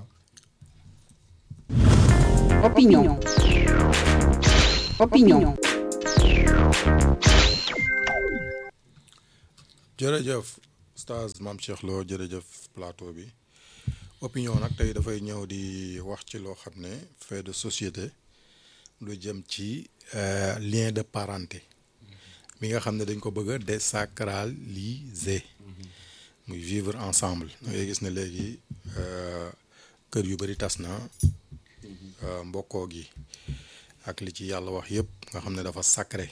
Opinion. Opinion. jërëjëf Oustaz Mame Cheikh Lo jërëjëf plateau bi opinion nag tey dafay ñëw di wax ci loo xam ne fait de société lu jëm ci euh, lien de parenté mi nga xam ne dañ ko bëgg a désacraliser muy vivre ensemble da ngay gis ne léegi euh, kër yu bari tas na euh, mbokkoo gi ak li ci yàlla wax yëpp nga xam ne dafa sacré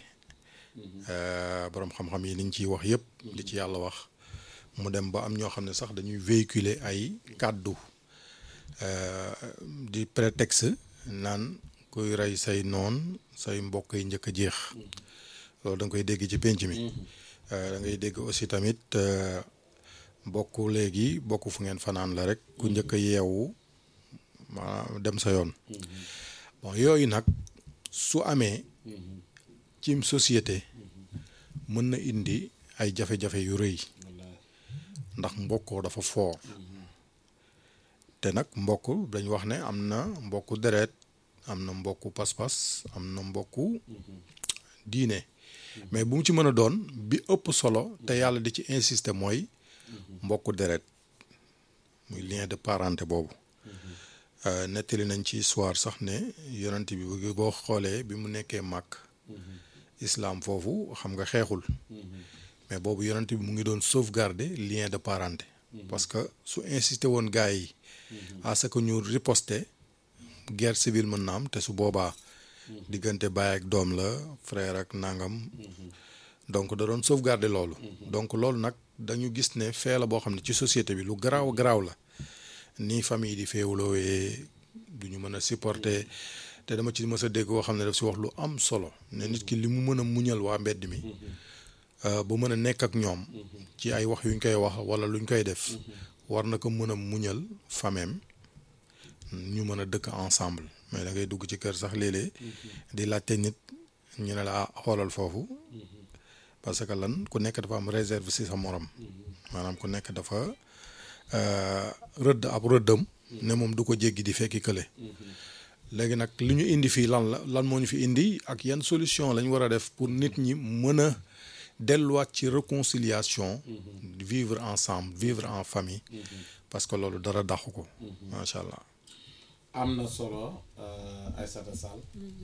Euh, borom xam-xam yi liñ ciy wax yëpp li ci yàlla wax mu dem ba am ñoo xam ne sax dañuy véhiculer ay kàddu euh, di prétexte naan kuy rey say noon say mbokk yi njëkk a jeex loolu da nga koy dégg ci pénc mi Euh, da ngay dégg aussi tamit euh, bokk léegi bokk fu ngeen fanaan la rek ku njëkk a yeewu maanaam dem sa yoon bon yooyu nag su amee cim société mën na indi ay jafe-jafe yu rëy ndax mbokkoo dafa foor te nag mbokk dañ wax ne am na mbokku deret am na mbokku pas-pas am na mbokku diine mais bu mu ci mën a doon bi ëpp solo te yàlla di ci insister mooy mbokku deret muy lien de parenté boobu Euh, nettali nañ ci histoire sax ne yonent bi bu boo xoolee bi mu nekkee màkk islam foofu xam nga xeexul mais boobu yonent bi mu ngi doon sauvegarder lien de parenté parce que su insisté woon gars yi à ce que ñu riposter guerre civile mën na am te su boobaa diggante baay ak doom la frère ak nangam donc da doon sauvegarder loolu donc loolu nag dañu gis ne fee la boo xam ne ci société bi lu garaaw garaaw la ni famille di féewloowee du ñu mën a supporter te dama ci mës a dégg koo xam ne daf si wax lu am solo ne nit ki li mu mën a muñal waa mbedd mi euh, ba mën a nekk ak ñoom ci ay wax yuñ koy wax wala luñ koy def war na ko mën a muñal fameem ñu mën a dëkk ensemble mais da ngay dugg ci kër sax léeg-léeg di laajte nit ñu ne la ah xoolal foofu parce que lan ku nekk dafa am réserve si sa morom maanaam ku nekk dafa euh, rëdd ab rëddam ne moom du ko jéggi di fekki kële léegi nag li ñu indi fii lan la lan moo ñu fi indi ak yan solution lañ war a def pour nit ñi mën a delluwaat ci réconciliation vivre ensemble vivre en famille parce que loolu dara daxu ko macha allah am na solo Aïssata Sall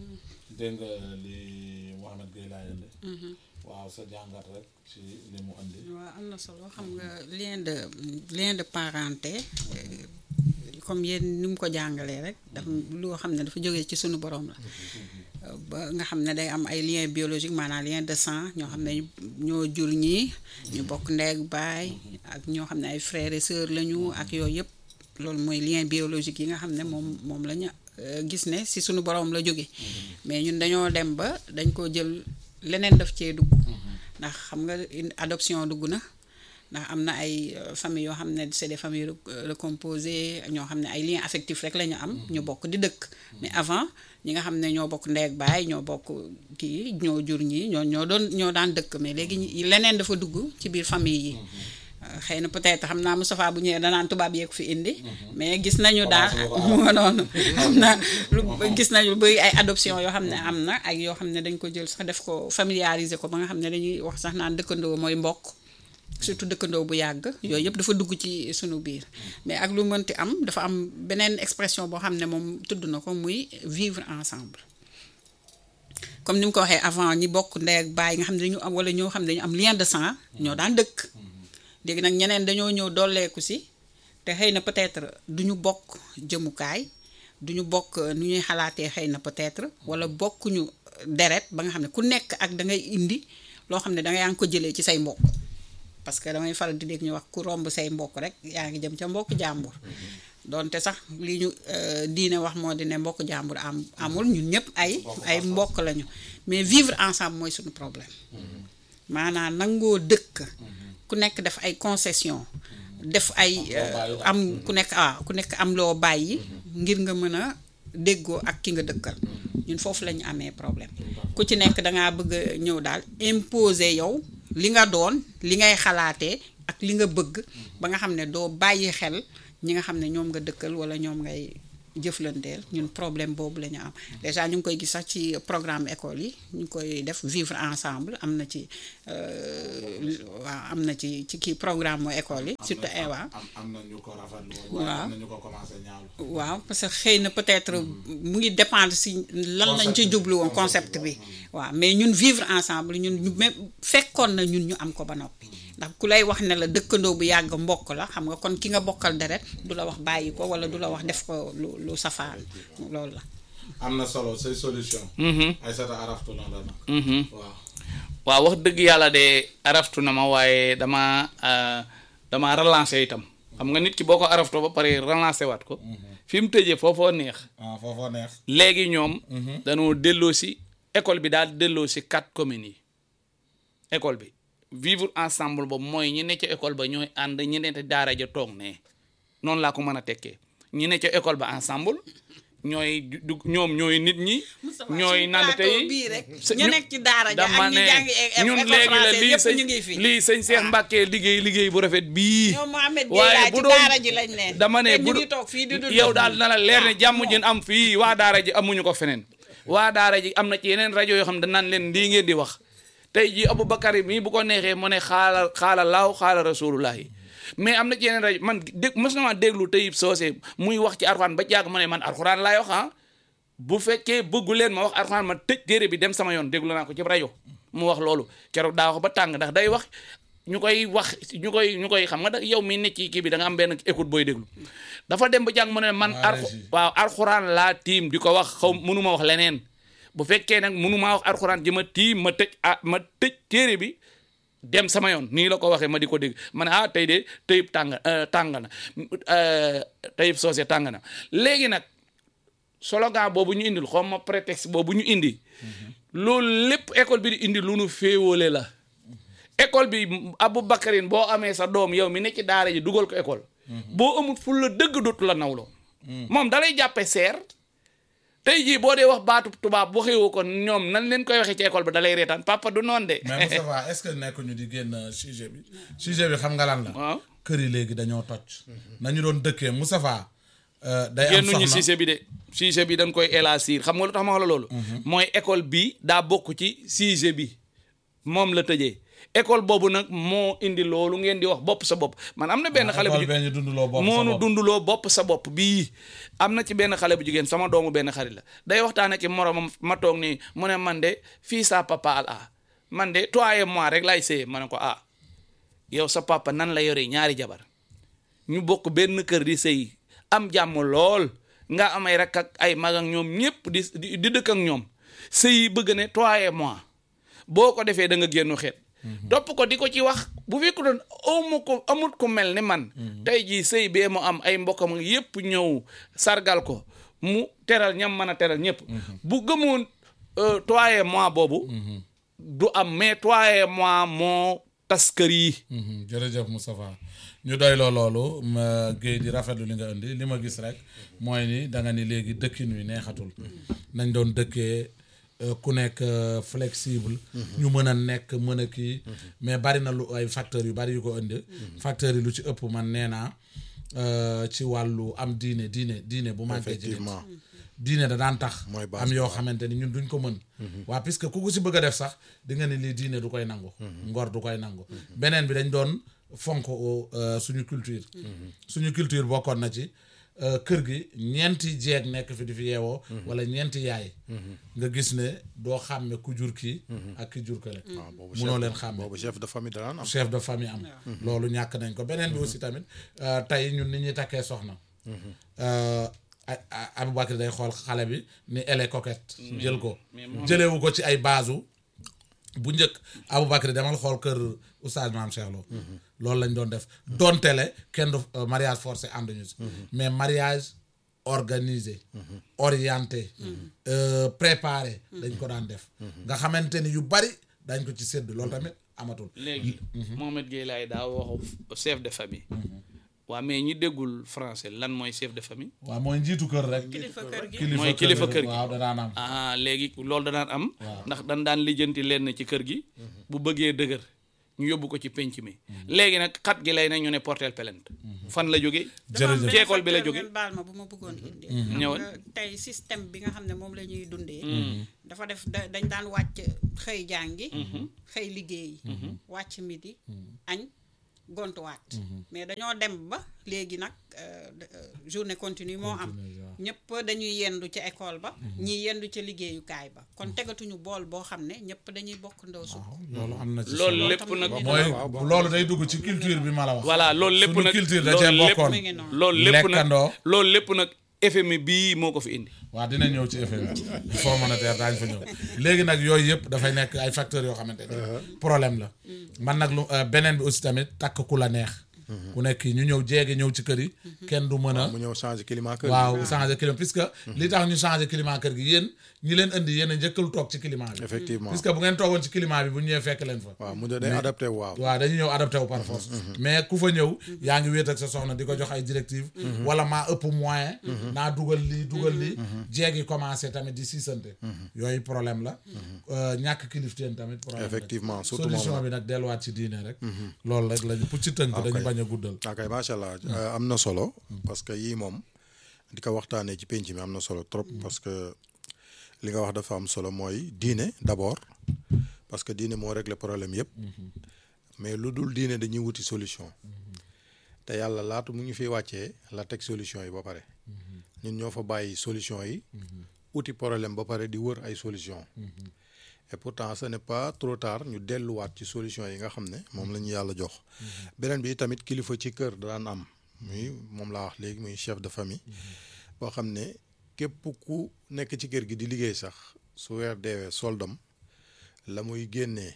dégg nga li Mouhamed Gueye laa yënde waaw sa jàngat rek ci li mu andi waaw am na solo xam nga lien de lien de parenté euh, comme yéen ni mu ko jàngalee rek dafa loo xam ne dafa jógee ci sunu borom la Euh, ba nga xam ne day am ay lien biologique maanaam lien de sang ñoo xam ne ñoo jur ñii ñu bokk ndey ak baay ak ñoo xam ne ay frères et sœurs lañu ak yooyu yëpp loolu mooy lien biologique yi nga xam ne moom moom la ñu euh, gis ne si sunu borom la jóge mais ñun dañoo dem ba dañ ko jël leneen daf cee dugg ndax xam nga une adoption dugg na ndax am na ay euh, famille yoo xam ne c'est des familles rec- euh, recomposées ñoo xam ne ay liens affectifs rek la ñu am ñu bokk di dëkk mais avant ñi nga xam ne ñoo bokk ndey ak baay ñoo bokk kii ñoo jur ñi ñoo ñoo doon ñoo daan dëkk mais léegi ñi- leneen dafa dugg ci biir famille yi Euh, xëy na peut-être xam naa Moustapha bu ñëwee danaan tubaab yeeg fi indi mais gis nañu daal mu nga noonu am na lu gis nañu lu bëri ay adoption yoo xam ne am na ak yoo xam ne dañ ko jël sax def ko familiariser ko ba nga xam ne dañuy wax sax naan dëkkandoo mooy mbokk surtout dëkkandoo bu yàgg yooyu yëpp dafa dugg ci sunu biir mais ak lu mënti am dafa am beneen expression boo xam ne moom tudd na ko muy vivre ensemble comme ni mu ko waxee avant ñi bokk ndey ak baay nga xam ne dañu am wala ñoo xam ne dañu am lien de sang ñoo daan dëkk léegi nag ñeneen dañoo ñëw dolleeku si te xëy na peut-être du ñu bokk jëmukaay du ñu bokk nu ñuy xalaatee xëy na peut-être wala bokkuñu deret ba nga xam ne ku nekk ak da ngay indi loo xam ne da yaa ngi ko jëlee ci say mbokk parce que damay faral di dégg ñu wax ku romb say mbokk rek yaa ngi jëm ca mbokk jàmbur donte sax li ñu euh, diine wax moo di ne mbokk jàmbur am amul ñun ñëpp ay ay mbokk lañu mais vivre ensemble mooy suñu problème maanaam nangoo dëkk ku nekk def ay concession def ay euh, am ku nekk ah ku nekk am loo bàyyi ngir nga mën a déggoo ak ki nga dëkkal ñun foofu la ñu amee problème ku ci nekk dangaa bëgg a ñëw daal imposer yow li nga doon li ngay xalaatee ak li nga bëgg ba nga xam ne doo bàyyi xel ñi nga xam ne ñoom nga dëkkal wala ñoom ngay jëflanteel ñun problème boobu la ñu am déjà ñu ngi koy gis sax ci programme école yi ñu ngi koy def vivre ensemble am na ci euh, waaw am na ci ci kii programme mu école yi surtout eh, waaw am am na ñu ko rafetlu Waaw. am na ñu ko commencé ñaawlu waaw parce que xëy na peut-être mu ngi dépendre si lan lañ ci jublu woon concept bi waaw mais ñun vivre ensemble ñun ñu même fekkoon na ñun ñu am ko ba noppi ndax ku lay wax ne la dëkkandoo bu yàgg mbokk la xam nga kon ki nga bokkal deret du la wax bàyyi ko wala du la wax def ko lu lu safaan loolu la am na solo say solution ay sata araftu na la nag waaw waaw wax dëgg yàlla de araftu na ma waaye dama euh, dama relancé itam xam nga nit ki boo ko araftoo ba pare relancé waat ko fi mu tëjee foofoo neex ah foofoo neex léegi ñoom dañoo delloo si école bi daal delloo si quatre communes yi école bi vivre ensemble boobu mooy ñi ne ca école ba ñooy ànd ñi ne ca daara ja toog ne noonu laa ko mën a tekkee ñi ne ca école ba ensemble ñooy du ñoom ñooy nit ñi ñooy nand tey bii rek sa- ñu nekk ci daara ja dama ak ñi ne jàngi é- ñun école léegi la française lii yëpp sëñ ñu ngi fi lii sëñ Cheikh Mbacke liggéey liggéey bu rafet bii ñoom Mohamed Gueye waaye laa bu ci doon daara ji lañ ne dama ne te bu ñu ngi do- toog fii di dund yow daal na la leer ne jàmm jën am fii waa daara ji amuñu ko feneen waa daara ji am na ci yeneen rajo yoo xam ne danaan leen lii ngeen di wax tey ji Aboubacar mii bu ko neexee mu ne xaala xaala laaw xaala rasulullahi mais am na ci yeneen rajo man dég mës na ma déglu teyib soosé muy wax ci arxuraan ba jàgg ma ne man arxuraan laay wax ah bu fekkee bëggu leen ma wax arxuraan ma tëj téere bi dem sama yoon déglu naa ko ci rajo mu wax loolu keroog daa wax ba tàng ndax day wax ñu koy wax ñu koy ñu koy xam nga da yow mi nekk ci kii bi da nga am benn écoute booy déglu dafa dem ba jàng mu ne man Waa arxu régie. waaw arxuraan laa tiim di ko wax xaw mënuma wax leneen bu fekkee nag mënumaa wax arxuraan ji ma tiim ma tëj ah ma tëj téere bi dem sama yoon nii la ko waxee ma di ko dégg ma ne ah tey de teyib tàng tàng na euh, teyib soosé tàng na léegi nag slogan boobu ñu indil xaw ma prétexte boobu ñu indi loolu lépp école bi di indi lu nu féewale la école bi Aboubacarine boo amee sa doom yow mi ne ci daara ji dugal ko école boo amul ful la dëgg dootu la nawloo moom dalay jàppe seer tey jii boo dee wax baatu tubaab waxewu ko ñoom nan leen koy waxee ci école ba dalay reetaan papa du noonu de mais Moustapha est-ce que nekk ñu di génn sujet bi sujet bi xam nga lan la waaw kër yi léegi dañoo toj nañu doon dëkkee Moustapha euh, day am génnuñu soxna sujet bi de sujet bi dañ koy élargir xam nga lu tax ma wax la loolu mooy école bi daa bokk ci sujet bi moom la tëjee école boobu nag moo indi loolu ngeen di wax bopp sa bopp man am na benn xale bu école jigéen bee ñu dunduloo bopp sa moonu bopp. dunduloo bopp sa bopp bii am na ci benn xale bu jigéen sama doomu benn xarit la day waxtaan ak moromam ma toog nii mu ne man de fii sa papa al ah man de toi et moi rek laay séyee ma ne ko ah yow sa papa nan la yore ñaari jabar ñu bokk benn kër di sëy am jàmm lool nga am ay rakk ak ay mag ak ñoom ñëpp di di di dëkk ak ñoom sëy bëgg ne toi et moi boo ko defee da nga génnu xeet topp ko di ko ci wax bu fekk doon amu ko amut ko mel ni man tey jii sëy bee mu am ay mbokkam yépp ñëw sargal ko mu teral ñam mën a teral ñëpp bu gëmoon euh, toi et moi boobu du am mais toi et moi moo tas kër yi Mhm, jërëjëf Moustapha ñu doy loo loolu ma Guèye di rafetlu li nga indi li ma gis rek mooy ni da nga ni léegi dëkkin wi neexatul nañ doon dëkkee euh, ku nekk euh, flexible ñu mën a nekk mën a kii mais bari na lu ay facteurs yu bari yu ko indi facteurs yi lu ci ëpp man nee naa euh, ci wàllu am diine diine diine bu manqué ci nit effectivement diine da daan tax Mooy base am bi, yoo waaw. xamante ni ñun duñ ko mën waa puisque ku ko si bëgg a def sax di nga ni lii diine du koy nangu ngor du koy nangu beneen bi dañ doon fonk euh, suñu culture suñu culture bokkoon na ci euh, kër gi ñeenti jeeg nekk fi di fi yeewoo wala ñeenti yaay nga gis ne doo xàmme ku jur kii ak ki jur kële waaw boobu munoo chef- leen xàmme boobu chef de famille daan am chef de famille am loolu ñàkk nañ ko beneen bi aussi tamit euh, tey ñun ni ñuy takkee soxna euh, a- a- Aboubacry day xool xale bi ni elle est coquette jël ko jëlewu ko ci ay baasu bu njëkk Aboubacry demal xool kër oustaz maam Cheikh Lo loolu lañ doon def donte le kenn du euh, mariage forcé ànduñu si mais mariage organisé orienté euh, préparé dañ ko daan def nga xamante ni yu bari dañ ko ci sédd loolu tamit amatul léegi Mohamed Gueye laay daa waxu chef de famille waa mais ñi déggul français lan mooy chef de famille waaw mooy njiitu kër rek kilifa kër gi Mooy kilifa kër gi. waaw da daan am ah léegi loolu da daan am ndax dan daan lijjanti lenn ci kër gi bu bëggee dëgër ñu yóbbu ko ci penc mi léegi nag xat gi lay ne ñu ne portel plainte fan la jógee jërëjëf ci école bi la facteur jóge ngeen baal ma bu ma bëggoon indi ñëwal. xam nga tey système bi nga xam ne moom la ñuy dundee dafa def da- dañ daan wàcc xëy jàngi xëy liggéeyi wàcc midi añ gontuwaat mais dañoo dem ba léegi nag euh, de- euh, journée continue moo am ñëpp dañuy yendu ci école ba ñii yendu ci liggéeyukaay ba kon tegatuñu bool boo xam ne ñëpp dañuy bokk ndaw suuf loolu am na ci loolu solo. lépp nag mooy loolu day dugg ci culture bi ma la wax voilà loolu lépp Sunu nag culture da loolu cee lépp- bokkoon mi ngi noonu loolu lépp nag lekkandoo loolu lépp nag FMI bii moo ko fi indi waaw dina ñëw ci effet bi fonds monétaire daañu fa ñëw léegi nag yooyu yëpp dafay nekk ay facteurs yoo xamante ne problème la man nag lu euh, beneen bi aussi tamit takk ku la neex ku nekk ñu ñëw jéegi ñëw ci kër yi kenn du mën a mu ñëw changer climat kër waaw changer climat puisque li tax ñu changer climat kër gi yéen ñi leen indi yéen a njëkkalu toog ci climat bi effectivement puisque bu ngeen toogoon ci climat bi bu ñëwee fekk leen fa waaw mu de day adapté wu waaw waaw dañuy ñëw adapté wu par force mais ku fa ñëw yaa ngi wéet ak sa soxna di ko jox ay directive wala maa ëpp moyen naa dugal lii dugal lii jeegi commencé tamit di siisante yooyu problème la Euh, ñàkk kilifteen tamit problème la. effectivement surtout moom solution bi nag delluwaat ci diine rek loolu rek lañu pour ci tënk dañu bañ a guddal ok macha allah euh, am na solo parce que yii moom di ko waxtaanee ci penc mi am na solo trop parce que li nga wax dafa am solo mooy diine d'abord parce que diine moo régler problème yëpp mais lu dul diine dañuy wuti solution te yàlla laatu mu ngi fi wàccee la teg solution yi ba pare ñun ñoo fa bàyyi solution yi uti problème ba pare di wër ay solution et pourtant ce n'est pas trop tard ñu delluwaat ci solution yi nga xam ne moom la ñu yàlla jox beneen bi tamit kilifa ci kër daan am muy moom laa wax léegi muy chef de famille boo xam ne képp ku nekk ci kër gi di liggéey sax su weer deewee soldam la muy génnee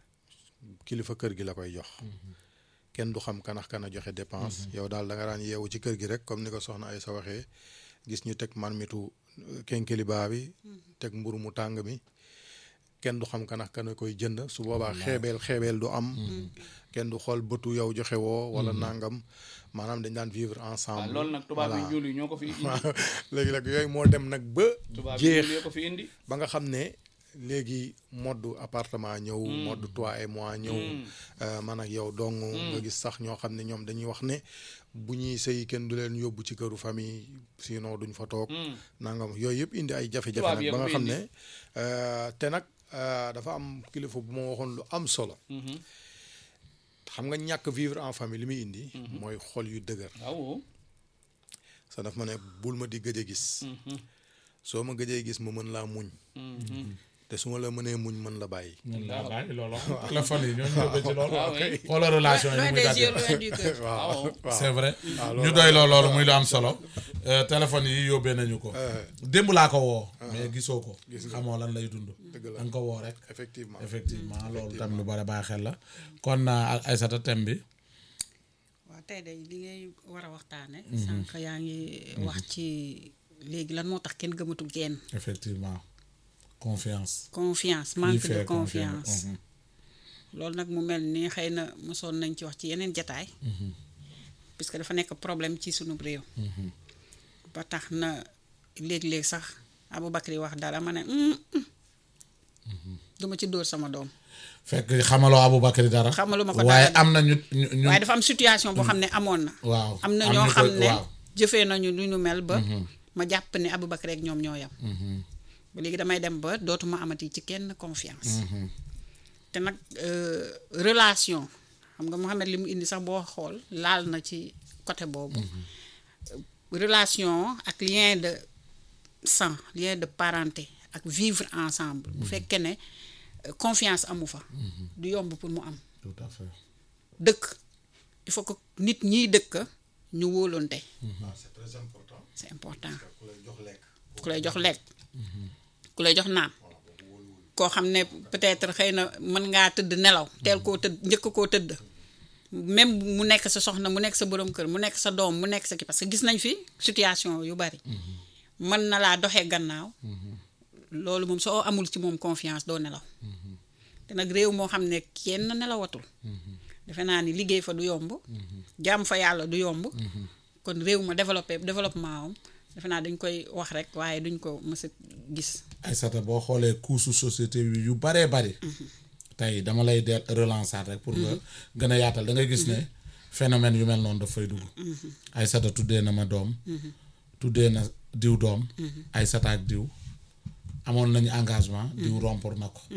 kilifa kër gi la koy jox kenn du xam kanax kana joxe dépense yow daal da nga daan yeewu ci kër gi rek comme ni ko soxna ay sa waxee gis ñu teg marmitu kenkeliba bi teg mburu mu tàng mi kenn du xam kanax kana koy jënd su boobaa xeebeel xeebeel du am kenn du xool bëtu yow joxe woo wala nangam maanaam dañ daan vivre waaw ensemble loolu nag tubaab yi Voilà. ñuul yi ñoo ko fi indi léegi nag yooyu moo dem nag ba tubaab yi jeex ñuul yoo ko fi indi ba nga xam ne léegi mode appartement ñëw mode toi et moi ñëw euh, man ak yow dong nga gis sax ñoo xam ne ñoom dañuy wax ne bu ñuy sëy kenn du leen yóbbu ci këru famille sinon duñ fa toog nangam yooyu yëpp indi ay jafe-jafe Tubaab nag yëpp ba nga fi xam indi. ne euh, te nag euh, dafa am kilifa bu ma waxoon lu am solo xam nga ñàkk vivre en famille li muy indi mooy xol yu dëgër waaw sa daf ma ne bul ma di gëj a gis soo ma gëjee gis ma mën laa muñ te su ma la mënee muñ mën la bàyyi ñun laa bàyyi loolu téléphone yi ñoo ñu yóbbee ci loolu waaw oui. xoola relation yi loin muy des daggee yeux loin du cœur waaw waaw c'est vrai ñu doy loo loolu muy lu am solo Euh, téléphone yi yóbbee nañu ko démb laa ko woo mais gisoo ko xamoo lan lay dund Dëgg la. da nga ko woo rek effectivement effectivement loolu tam lu bari bàyyi xel la kon euh, Aïssata thème bi waaw tey de li ngay war a waxtaane sànq yaa ngi wax ci léegi lan moo tax kenn gëmatu genn effectivement confiance confiance Lii manque de fait confiance Mhm. loolu nag mu mel ni xëy na mosoon nañ ci wax ci yeneen jataay puisque dafa nekk problème ci sunu réew ba tax na léeg-léeg sax Aboubacry wax dara ma ne "Mm, mm, duma ci dóor sama doom fekk xamaloo Aboubacry dara Xamaluma ko waaye dara. am na ñu ñu ñu waaye dafa am situation boo xam ne amoon na waaw am na am ñoo ñu xam koy- ne waaw. jëfee nañu lu ñu mel ba ma jàpp ne Aboubacry ak ñoom ñoo yam ba léegi damay dem ba dootuma amati ci kenn confiance te nag euh, relation xam nga Mohamed li mu indi sax boo xool laal na ci côté boobu relation ak lien de sang lien de parenté ak vivre ensemble bu fekkee ne euh, confiance amu fa du yomb pour mu am tout à fait dëkk il faut que nit ñiy dëkk ñu wóolonte c'est très important c'est important ku lay jox lekk ku lay jox lekk ku lay jox naan koo xam ne peut-être xëy na mën ngaa tëdd nelaw teel koo tëdd njëkk koo tëdd même mu nekk sa soxna mu nekk sa borom kër mu nekk sa doom mu nekk sa kii parce que gis nañ fi situation yu bari mën na laa doxee gannaaw loolu moom soo amul ci moom confiance doo nelaw te te nag réew moo xam ne kenn nelawatul defe naa ni liggéey fa du yomb jàmm fa yàlla du yomb kon réew ma développé développement am defe naa dañ koy wax rek waaye duñ ko mës a gis Aïssata boo xoolee couche société bi yu baree bari tey dama lay de relancer rek pour nga gën a yaatal da ngay gis ne phénomène yu mel noonu daf fay dugg Aïssata tuddee na ma doom tuddee na diw doom Aïssata ak diw amoon nañu engagement diw rompre na ko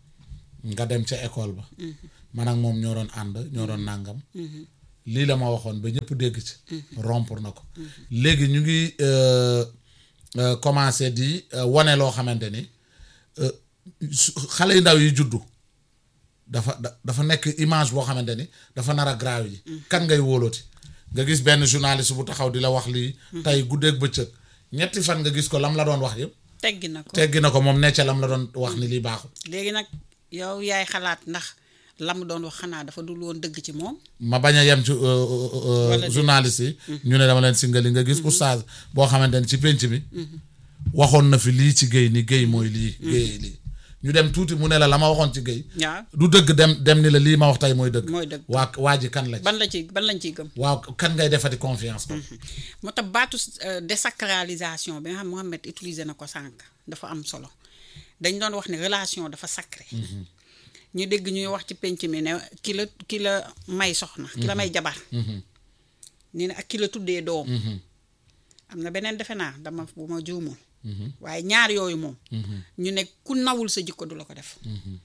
nga dem ca école ba man ak moom ñoo doon ànd ñoo doon nàngam lii la ma waxoon ba ñëpp dégg ci rompre na ko léegi ñu ngi euh, euh, commencé di euh, wane loo xamante ni euh, su- xale yu ndaw yi juddu dafa da- dafa nekk image boo xamante ni dafa nar a grave yi kan ngay wóolooti nga gis benn journaliste bu taxaw di la wax lii tey guddeeg bëccëg ñetti fan nga gis ko lam la doon wax yëpp teggi na ko teggi na ko moom necca lam la doon wax ni lii baaxul léegi nag yow yaay xalaat ndax la mu doon wax xanaa dafa dul woon dëgg ci moom ma bañ a yem ci euh, euh, euh, Wala déet. journaliste yi ñu ne dama leen singali nga gis oustaz boo xamante ni ci pénc mi waxoon na fi lii ci géy ni géy mooy lii géy lii ñu dem tuuti mu ne la la ma waxoon ci géy waaw du dëgg dem dem ni la lii ma wax tey mooy dëgg mooy dëgg waa waa ji kan la ci ban la ci ban lañ ciy gëm waaw kan ngay defati confiance ko moo tax baatu euh, désacralisation bi nga xam Mohamed utilisé na ko sànq dafa am solo dañ doon wax ne relation dafa sacré ñu dégg ñuy wax ci penc mi ne ki la ki la may soxna ki la may jabar ni ne ak ki la tuddee doom am na beneen defe naa dama bu ma juumul waaye ñaar yooyu moom ñu ne ku nawul sa jikko du la ko def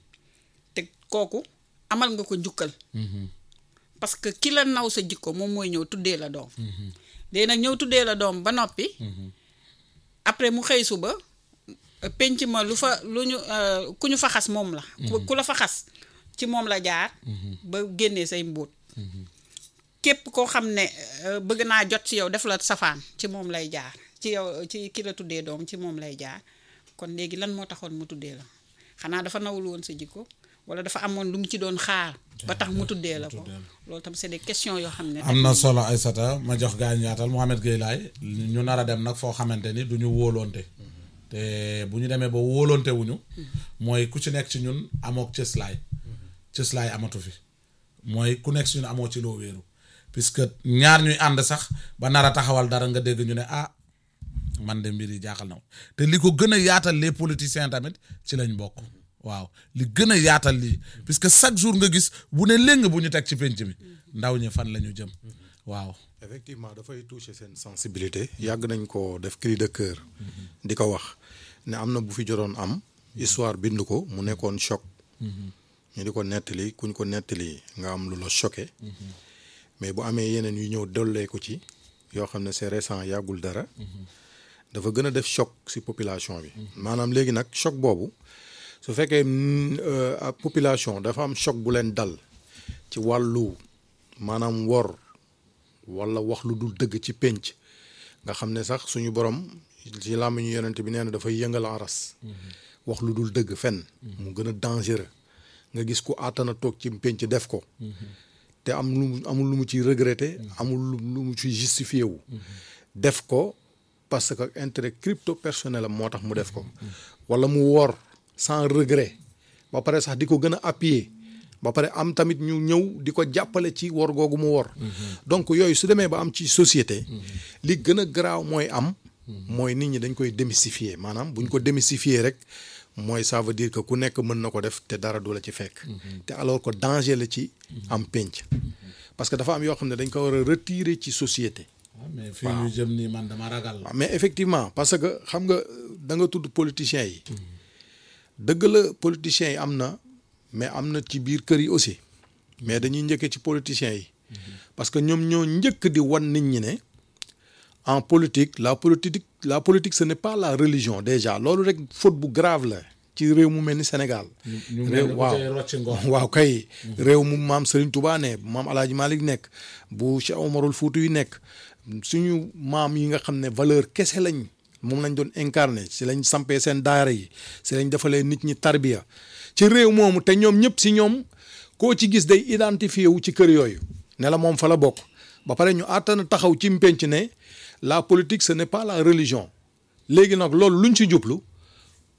te kooku amal nga ko njukkal parce que ki la naw sa jikko moom mooy ñëw tuddee la doom léegi nag ñëw tuddee la doom ba noppi après mu xëy suba euh, penc ma lu fa lu ñu euh, ku ñu fa xas moom la ku ku la fa xas ci moom la jaar ba génnee say mbóot képp koo xam ne euh, bëgg naa jot ci yow def la safaan ci moom lay jaar ci yow ci ki la tuddee doom ci moom lay jaar kon léegi lan moo taxoon mu tuddee la xanaa dafa nawul woon sa jikko wala dafa amoon lu mu ci doon xaar ba tax mu tuddee la ko loolu tam c'est des questions yoo xam ne am na solo Aïssata ma jox gaañ yaatal Mohamed Gueye laay ñu nar a dem nag foo xamante ni du ñu wóolonte te bu ñu demee ba wóolonte wuñu mooy ku ci nekk ci ñun amook cëslaay cëslaay amatu fi mooy ku nekk ci ñun amoo ci loo wéeru puisque ñaar ñuy ànd sax ba nar a taxawal dara nga dégg ñu ne ah man de mbir yi jaaxal na ma te li ko gën a yaatal les politiciens tamit ci lañ bokk waaw li gën a yaatal lii puisque chaque jour nga gis bu ne léng bu ñu teg ci penc mi ndaw ñi fan la ñu jëm waaw effectivement dafay toucher seen sensibilité yàgg nañ ko def cri de cœur di ko wax ne am na bu fi jotoon am histoire bind ko mu nekkoon choc ñu di ko nettali kuñ ko nettali nga am lu la choqué mais bu amee yeneen yu ñëw dollee ko ci yoo xam ne c'est récent yàggul dara dafa gën a def choc ci population bi maanaam léegi nag choc boobu su fekkee mm, euh, ab population dafa am choc bu leen dal ci wàllu maanaam wor wala wax lu dul dëgg ci pénc nga xam ne sax suñu borom ci làmmiñu yonent bi nee na dafay yëngal aras wax lu dul dëgg fenn mu gën a dangereux nga gis ku àttana toog ci pénc def ko te am lu mu amul lu mu ci regretter amul lu lu mu ci justifié wu def ko parce que intérêt crypto personnel am moo tax mu def ko wala mu wor sans regret ba pare sax di ko gën a appuyer ba pare am tamit ñu ñëw di ko jàppale ci wor googu mu wor donc yooyu su demee ba am ci société li gën a garaaw mooy am mooy nit ñi dañ koy démystifier maanaam bu ñu ko démystifier rek mooy ça veut dire que ku nekk mën na ko def te dara du la ci fekk te alors que danger la ci am pénc parce que dafa am yoo xam ne dañ ko war a retirer ci société waaw mais fii ñu jëm nii man dama ragal la waaw mais effectivement parce que xam nga da nga tudd politiciens yi dëgg la politiciens yi am na mais am na ci biir kër yi aussi mais dañuy njëkkee ci politiciens yi parce que ñoom ñoo njëkk di wan nit ñi ne en politique la politique la politique ce n'est pas la religion déjà loolu rek faute bu grave la ci réew mu mel ni Sénégal. ñu mel réew ni ku waaw cay rocci ngor. waaw kay. réew mu maam Serigne Touba ne bu maam El Hadj Malick nekk bu Cheikh Omarul Fouti yu nekk suñu maam yi nga xam ne valeur kese lañ moom lañ doon incarné si lañ sampee seen daara yi si lañ defalee nit ñi tarbiya ci réew moomu te ñoom ñëpp si ñoom koo ci gis day identifié wu ci kër yooyu ne la moom fa la bokk ba pare ñu àttana taxaw ci mpenc ne la politique ce n'est pas la religion léegi nag loolu luñ ci jublu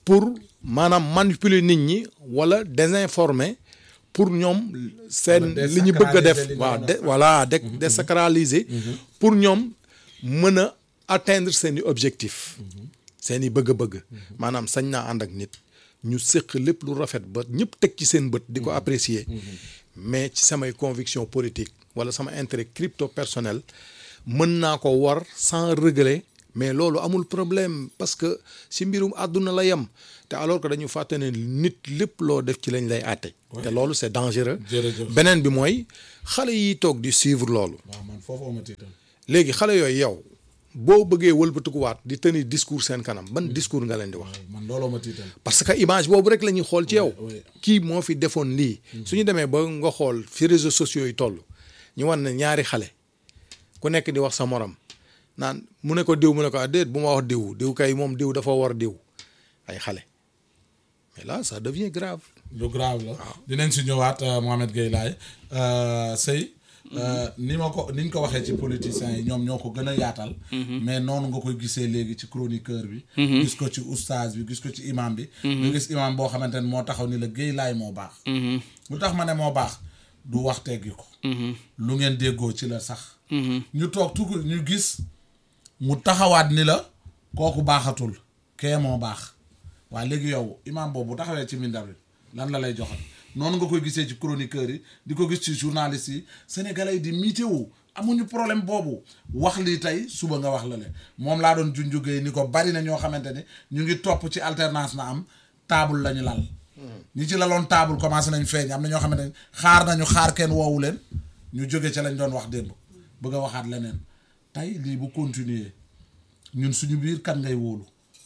pour maanaam manipuler nit ñi wala désinformer pour ñoom seen Wala li ñu bëgg a def désacraliser li nga waaw doon de voilà de désacraliser pour ñoom mën a atteindre seeni objectif seeni bëgg-bëgg maanaam sañ naa ànd ak nit ñu séq lépp lu rafet ba ñëpp teg ci seen bët di ko apprécier mais ci samay conviction politique wala sama intérêt crypto personnel mën naa ko war sans regret mais loolu amul problème parce que si mbirum àdduna la yem te alors que dañu fàtte ne nit lépp loo def ci lañ lay àtte te loolu c'est dangereux Jërëjëf. beneen bi mooy xale yi toog di suivre loolu waaw man foofu ma tiital léegi xale yooyu yow boo bëggee wëlbatikuwaat di tenir discours seen kanam ban discours nga leen di wax man looloo ma tiital parce que image boobu rek la ñuy xool ci yow oui. kii moo fi defoon lii su ñu demee ba nga xool fi réseaux sociaux yi toll ñu wan ne ñaari xale ku nekk di wax sa morom naan mu ne ko diw mu ne ko ah déet bu ma wax diw diw kay moom diw dafa war diw ay xale mais là ça devient grave lu grave la dinañ si ñëwaat euh, Mohamed Gueye Laye euh, Sey euh, ni ma ko ni ñu ko waxee ci politiciens yi ñoom ñoo ko gën a yaatal mais noonu nga koy gisee léegi ci chroniqueur bi gis ko ci oustaz bi gis ko ci imam bi nga gis imam boo xamante ne moo taxaw ni la Gueye Laye moo baax lu tax ma ne moo baax du wax teggi ko lu ngeen déggoo ci la sax ñu toog tugu ñu gis mu taxawaat ni la kooku baaxatul kee moo baax waaye léegi yow imam boobu bu taxawee ci minbar bi lan la lay joxal noonu nga koy gisee ci chroniqueurs yi di ko gis ci journalistes yi sénégalais yi di mitéo amuñu problème boobu wax lii tey suba nga wax la le moom laa doon junjugee ni ko bari na ñoo xamante ne ñu ngi topp ci alternance na am table la ñu lal ñi ci laloon table commencé nañ feeñ am na ñoo xamante ne xaar nañu xaar kenn woowu leen ñu jóge ca lañ doon wax démb bëgg a waxaat leneen tey lii bu continuer ñun suñu biir kan ngay wóolu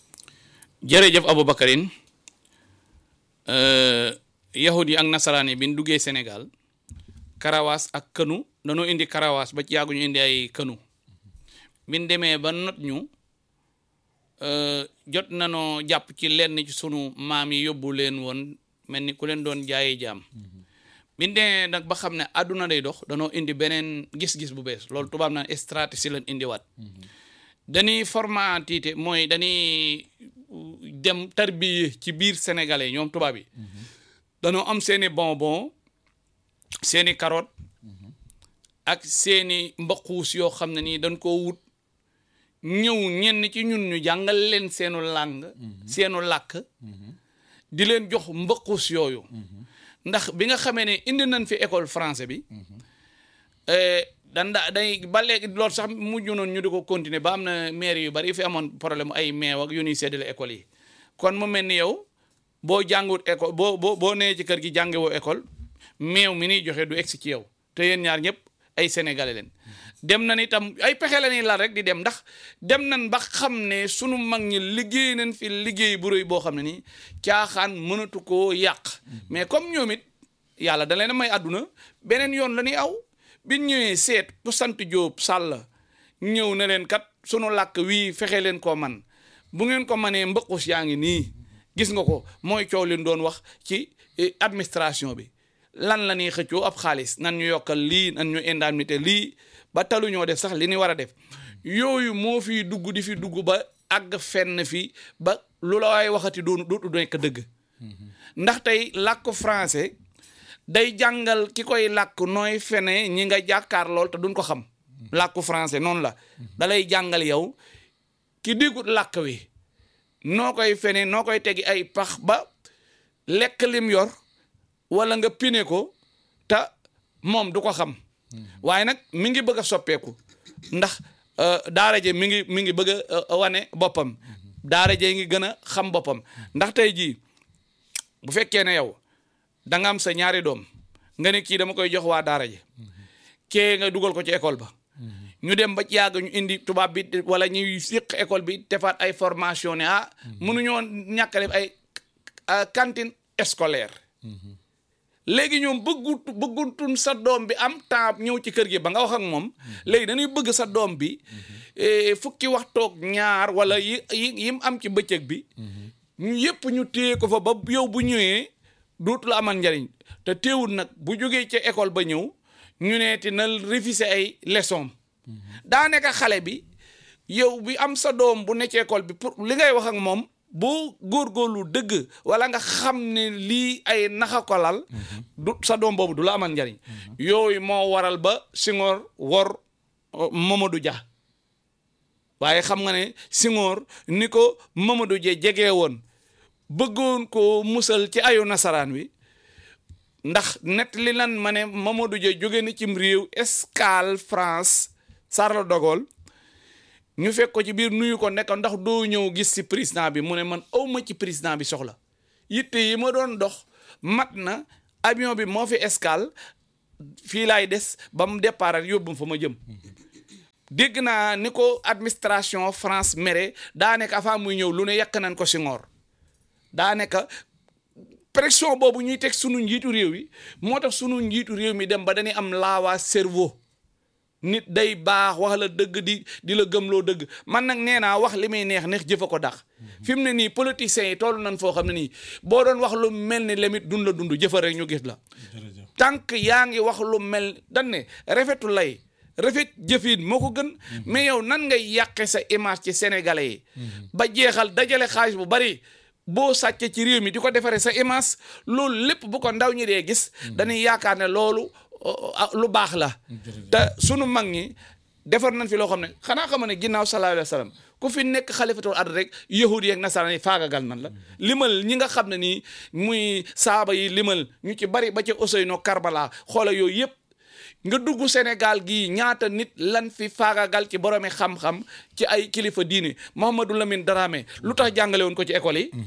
jërëjëf Aboubacarine yahud yi ak nasaraan yi bi ñu duggee Sénégal karawaas ak kënu dañoo indi karawaas ba ci yàggu ñu indi ay kënu bi ñu demee ba not ñu euh, jot nanoo jàpp ci lenn ci sunu maam yi yóbbu leen woon mel ni ku leen doon jaayi jaam bi ñu demee nag ba xam ne àdduna day dox danoo indi beneen gis-gis bu bees loolu tubaab naan stratégie lañ indiwaat dañuy formatité mooy dañuy dem tarbiye ci biir sénégalais ñoom tubaab yi dañoo am seeni bonbon seeni carotte ak seeni mbaquus yoo xam ne nii dañ koo wut ñëw ñenn ci ñun ñu jàngal leen seenu làng seenu làkk di leen jox mbaquus yooyu ndax bi nga xamee ne indi nañ fi école français bi dan da day ba léegi loolu sax mujj noonu ñu di ko continuer ba am na maire yu bari yu fi amoon problème ay meew ak yu ñuy séddale école yi kon mu mel ni yow boo jàngut école boo boo boo nee ci kër gi jàngewoo école meew mi niy joxe du egsi ci yow te yéen ñaar ñëpp ay sénégalais leen dem nañ itam ay pexe la ñuy laal rek di dem ndax dem nañ ba xam ne sunu mag ñi liggéey nañ fi liggéey bu rëy boo xam ne nii caaxaan mënatu koo yàq mais comme ñoom it yàlla da leen a may àdduna beneen yoon la ñuy aw bi ñëwee seet ku sant Jóob Sàll ñëw na leen kat sunu làkk wii fexe leen koo man bu ngeen ko manee mbëqus yaa ngi nii gis nga ko mooy coow leen doon wax ci administration bi lan la ñuy xëccoo ab xaalis nan ñu yokkal lii nan ñu indemnité lii ba talu ñoo def sax li ñu war a def yooyu moo fi dugg di fi dugg ba àgg fenn fi ba lu la waay waxati doon dootu nekk dëgg ndax tey làkk français day jàngal ki koy làkk nooy fene ñi nga jàkkaar lool te duñ ko xam làkku français noonu la da lay jàngal yow ki déggut làkk wi noo koy fene noo koy tegi ay pax ba lekk lim yor wala nga pine ko te moom du ko xam waaye nag mi ngi bëgg a soppeeku ndax daara je mi ngi mi ngi bëgg a wane boppam daara je ngi gën a xam boppam ndax tey jii bu fekkee ne yow da nga am sa ñaari doom nga ne kii dama koy jox waa daara ji kee nga dugal ko ci école ba ñu dem ba ci yàgg ñu indi tubaab bi wala ñuy siq école bi defaat ay formation ne ah mënuñoo ñàkk a def ay cantine scolaire léegi ñoom bëggut bëggutun sa doom bi am temps ñëw ci kër gi ba nga wax ak moom léegi dañuy bëgg sa doom bi fukki waxtoog ñaar wala yi yi mu am ci bëccëg bi ñu yëpp ñu téye ko fa ba yow bu ñëwee dootu la amal njariñ te teewul nag bu jógee ca école ba ñëw ñu ne ti na réviser ay leçon daa nekk xale bi yow bi am sa doom bu ne ci école bi pour li ngay wax ak moom boo góorgóorlu dëgg wala nga xam ne lii ay naxa ko lal du sa doom boobu du la amal njariñ yooyu moo waral ba Senghor wor uh, Mamadou Dia waaye xam nga ne Senghor ni ko Mamadou Dia jegee woon bëggoon ko musal ci ayu nasaraan wi ndax net li lan ma ne Mamadou Dia jóge na cim réew escale France Charles de Gaulle ñu fekk ko ci biir nuyu ko nekk ndax doo ñëw gis ci président bi mu ne man awma ci président bi soxla yitte yi ma doon dox mat na avion bi moo fi escale fii laay des ba mu départ ak yóbbu fa ma jëm dégg naa ni ko administration France mere daa nekk avant muy ñëw lu ne yàq nañ ko Senghor daa nekk pression boobu ñuy teg sunu njiitu réew yi moo tax sunu njiitu réew mi dem ba dañuy am laawaa cerveau nit day baax wax la dëgg di di la gëmloo dëgg man nag nee naa wax li muy neex neex jëfa ko dax fi mu ne nii politiciens yi toll nañ foo xam ne nii boo doon wax lu mel ni lemit dun la dund jëfa rek ñu gis la tànk yaa ngi wax lu mel dan ne rafetu lay rafet jëfin moo ko gën mais yow nan ngay yàqe sa image ci sénégalais yi ba jeexal dajale xaalis bu bari boo sàccee ci réew mi di ko defaree sa image loolu lépp bu ko ndaw ñi dee gis dañuy yaakaar ne loolu lu baax la te sunu mag ñi defar nañ fi loo xam ne xanaa xam ne ginnaaw sallallahu alayhi wa sallam ku fi nekk xalifatul ard rek yahudi yeeg nasaraan yi faagagal nan la limal ñi nga xam ne nii muy saaba yi limal ñu ci bari ba ca Ousseynou Karbala xoola yooyu yëpp nga dugg Sénégal gii ñaata nit lan fi faagagal ci boroomi xam-xam ci ay kilifa diine Mouhamadou Lamine Dramé lu tax jàngale woon ko ci école yi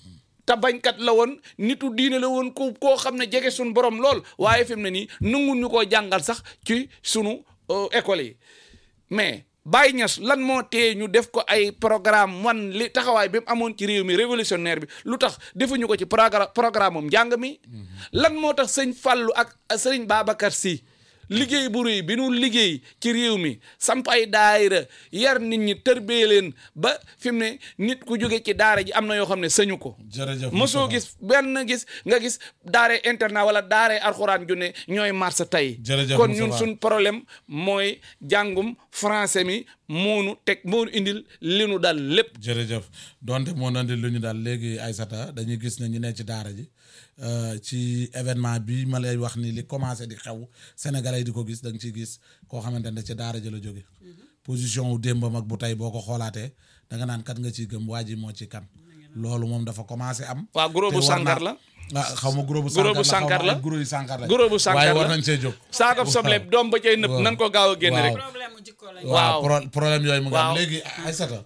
te bañkat la woon nitu diine la woon ku koo xam ne jege suñu borom lool waaye fi mu ne nii nangu ñu koo jàngal sax ci sunu école yi mais Baye Niass lan moo tee ñu def ko ay programme wan li taxawaay bi mu amoon ci réew mi révolutionnaire bi lu tax defuñu ko ci programme programme am njàng mi lan moo tax sëñ Fallou ak sëriñ Babacar Sy liggéey bu rëy bi nu liggéey ci réew mi samp ay daayira yar nit ñi tërbee leen ba fi mu ne nit ku jóge ci daara ji am na yoo xam ne sañu ko jërëjëf mosoo gis benn gis nga gis daare internat wala daare alxuraan ju ne ñooy marsa tey Jërëjëf kon Moustapha. ñun suñ problème mooy jàngum français mi moonu teg moonu indil li nu dal lépp jërëjëf donte moo nandi lu ñu daal léegi Aïssata dañuy gis ne ñu ne ci daara ji euh, ci événement bi ma lay wax ni li commencé di xew sénégalais yi di ko gis da nga ciy gis koo xamante ne ci daara ji la jóge position wu démbam ak bu tey boo ko xoolaatee da nga naan kat nga ciy gëm waa ji moo ci kan loolu moom dafa commencé am waa gros bu te war sànkar naa- la ah xaw ma gros bu Gros bu sànkar la sànkar xaw ma la. ay gros yu sànkar la Gros bu sànkar waaye war la. nañ see jóg saakab soble doom ba cay nëpp waaw. nan ko gaaw a génn Waaw. rek problème mu jikko lañ waaw Waaw. pro- problème yooyu mu ngi am Waaw. léegi Aïssata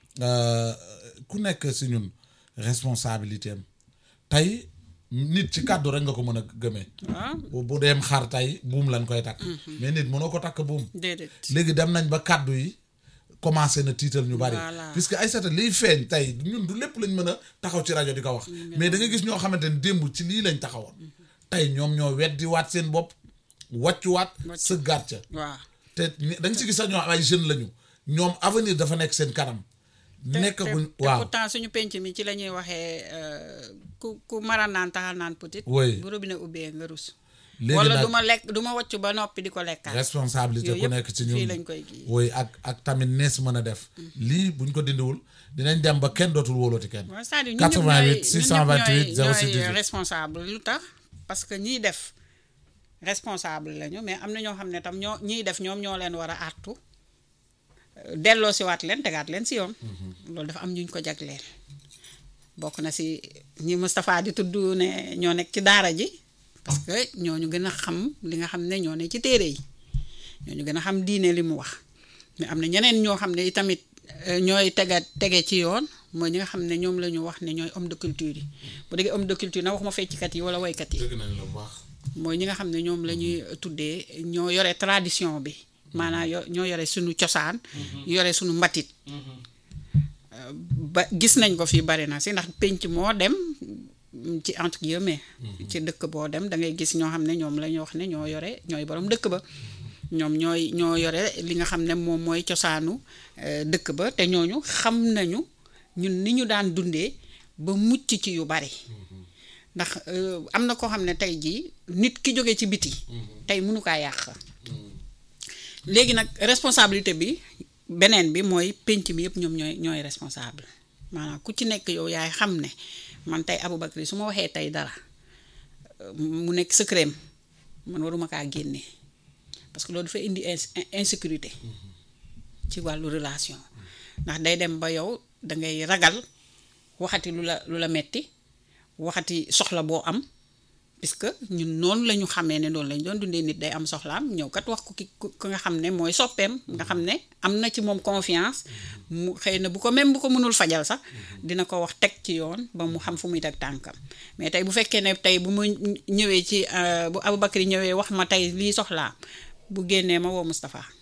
euh, ku nekk si ñun responsabilité am tey nit ci kàddu rek nga ko mën a gëmee waaw bu bu deem xar tey buum lañ koy takk mais nit mënoo ko takk buum déedéet léegi dem nañ ba kàddu yi commencé na tiital ñu bari Voilà. puisque Aïssata liy feeñ tey ñun du lépp lañ mën a taxaw ci rajo di ko wax mais da nga gis ñoo xamante ne démb ci lii lañ taxawoon tey ñoom ñoo weddi waat seen bopp wàccuwaat sëggaat ca waaw te ni- da nga si gis sax ñoo am ay jeunes lañu ñoom avenir dafa nekk seen kanam. te nekk te- guñ te waaw pourtant suñu penc mi ci la ñuy waxee euh, ku ku mara naan taxal naan petit Oui. bu robinet ubbee nga rus léegi wala nag du ma lekk du ma wàcc ba noppi di ko lekkaat responsabilité yooyu ku yëpp nekk ci fii ñun lañ koy kii. woy ak ak tamit nees mën a def. lii buñ ko dindiwul dinañ dem ba kenn dootul wóolooti kenn. waaw c'est-à-dire ñun ñëpp 88 ñooy 628 ñun ñëpp 06 ñooy 18. responsable lu tax parce que ñiy def responsable lañu mais am na ñoo xam ne tam ñoo ñiy def ñoom ñoo leen war a àttu delloo si waat leen tegaat leen si yoon loolu dafa am ñuñ ko jagleel bokk na si ñi Moustapha di tudd ne ñoo nekk ci daara ji parce que ñooñu gën a xam li nga xam ne ñoo ne ci téere yi ñooñu gën a xam diine li mu wax mais am na ñeneen ñoo xam ne itamit euh, ñooy tega tege ci yoon mooy ñi nga xam ne ñoom la ñu wax ne ñooy homme de culture yi bu déggee homme de culture na waxuma fecckat yi wala waykat yi dëgg nañ la bu baax. mooy ñi nga xam ne ñoom la ñuy tuddee ñoo yore tradition bi maanaam yo- ñoo yore suñu cosaan yore suñu mbatit Euh, ba gis nañ ko fii bari na si ndax penc moo dem mm, ci entre guillemets ci dëkk boo dem da ngay gis ñoo xam ne ñoom la ñu wax ne ñoo yore ñooy borom dëkk ba ñoom ñooy ñoo yore li nga xam ne moom mooy cosaanu euh, dëkk ba te ñooñu xam nañu ñun ni ñu daan dundee ba mucc ci yu bari ndax euh, am na koo xam ne tey jii nit ki jóge ci biti tey mënu kaa yàq léegi nag responsabilité bi beneen bi mooy penc mi yëpp ñoom ñooy ñooy responsable maanaam ku ci nekk yow yaay xam ne man tey Aboubacry su ma waxee tey dara euh, mu nekk secret man waruma kaa génne parce que loolu dafay indi ins- insécurité ci wàllu relation ndax day dem ba yow dangay ragal waxati lu la lu la metti waxati soxla boo am puisque ñun noonu la ñu xamee ne noonu lañ doon dundee nit day am soxlaam ñëw kat wax ko ki ku ki nga xam ne mooy soppeem nga xam ne am na ci moom confiance mu xëy na bu ko même bu ko mënul fajal sax dina ko wax teg ci yoon ba mu xam fu muy teg tànkam mais tey bu fekkee ne tey bu ma ñëwee ci euh, bu Aboubacry ñëwee wax ma tey lii soxlaa bu génnee ma woo Moustapha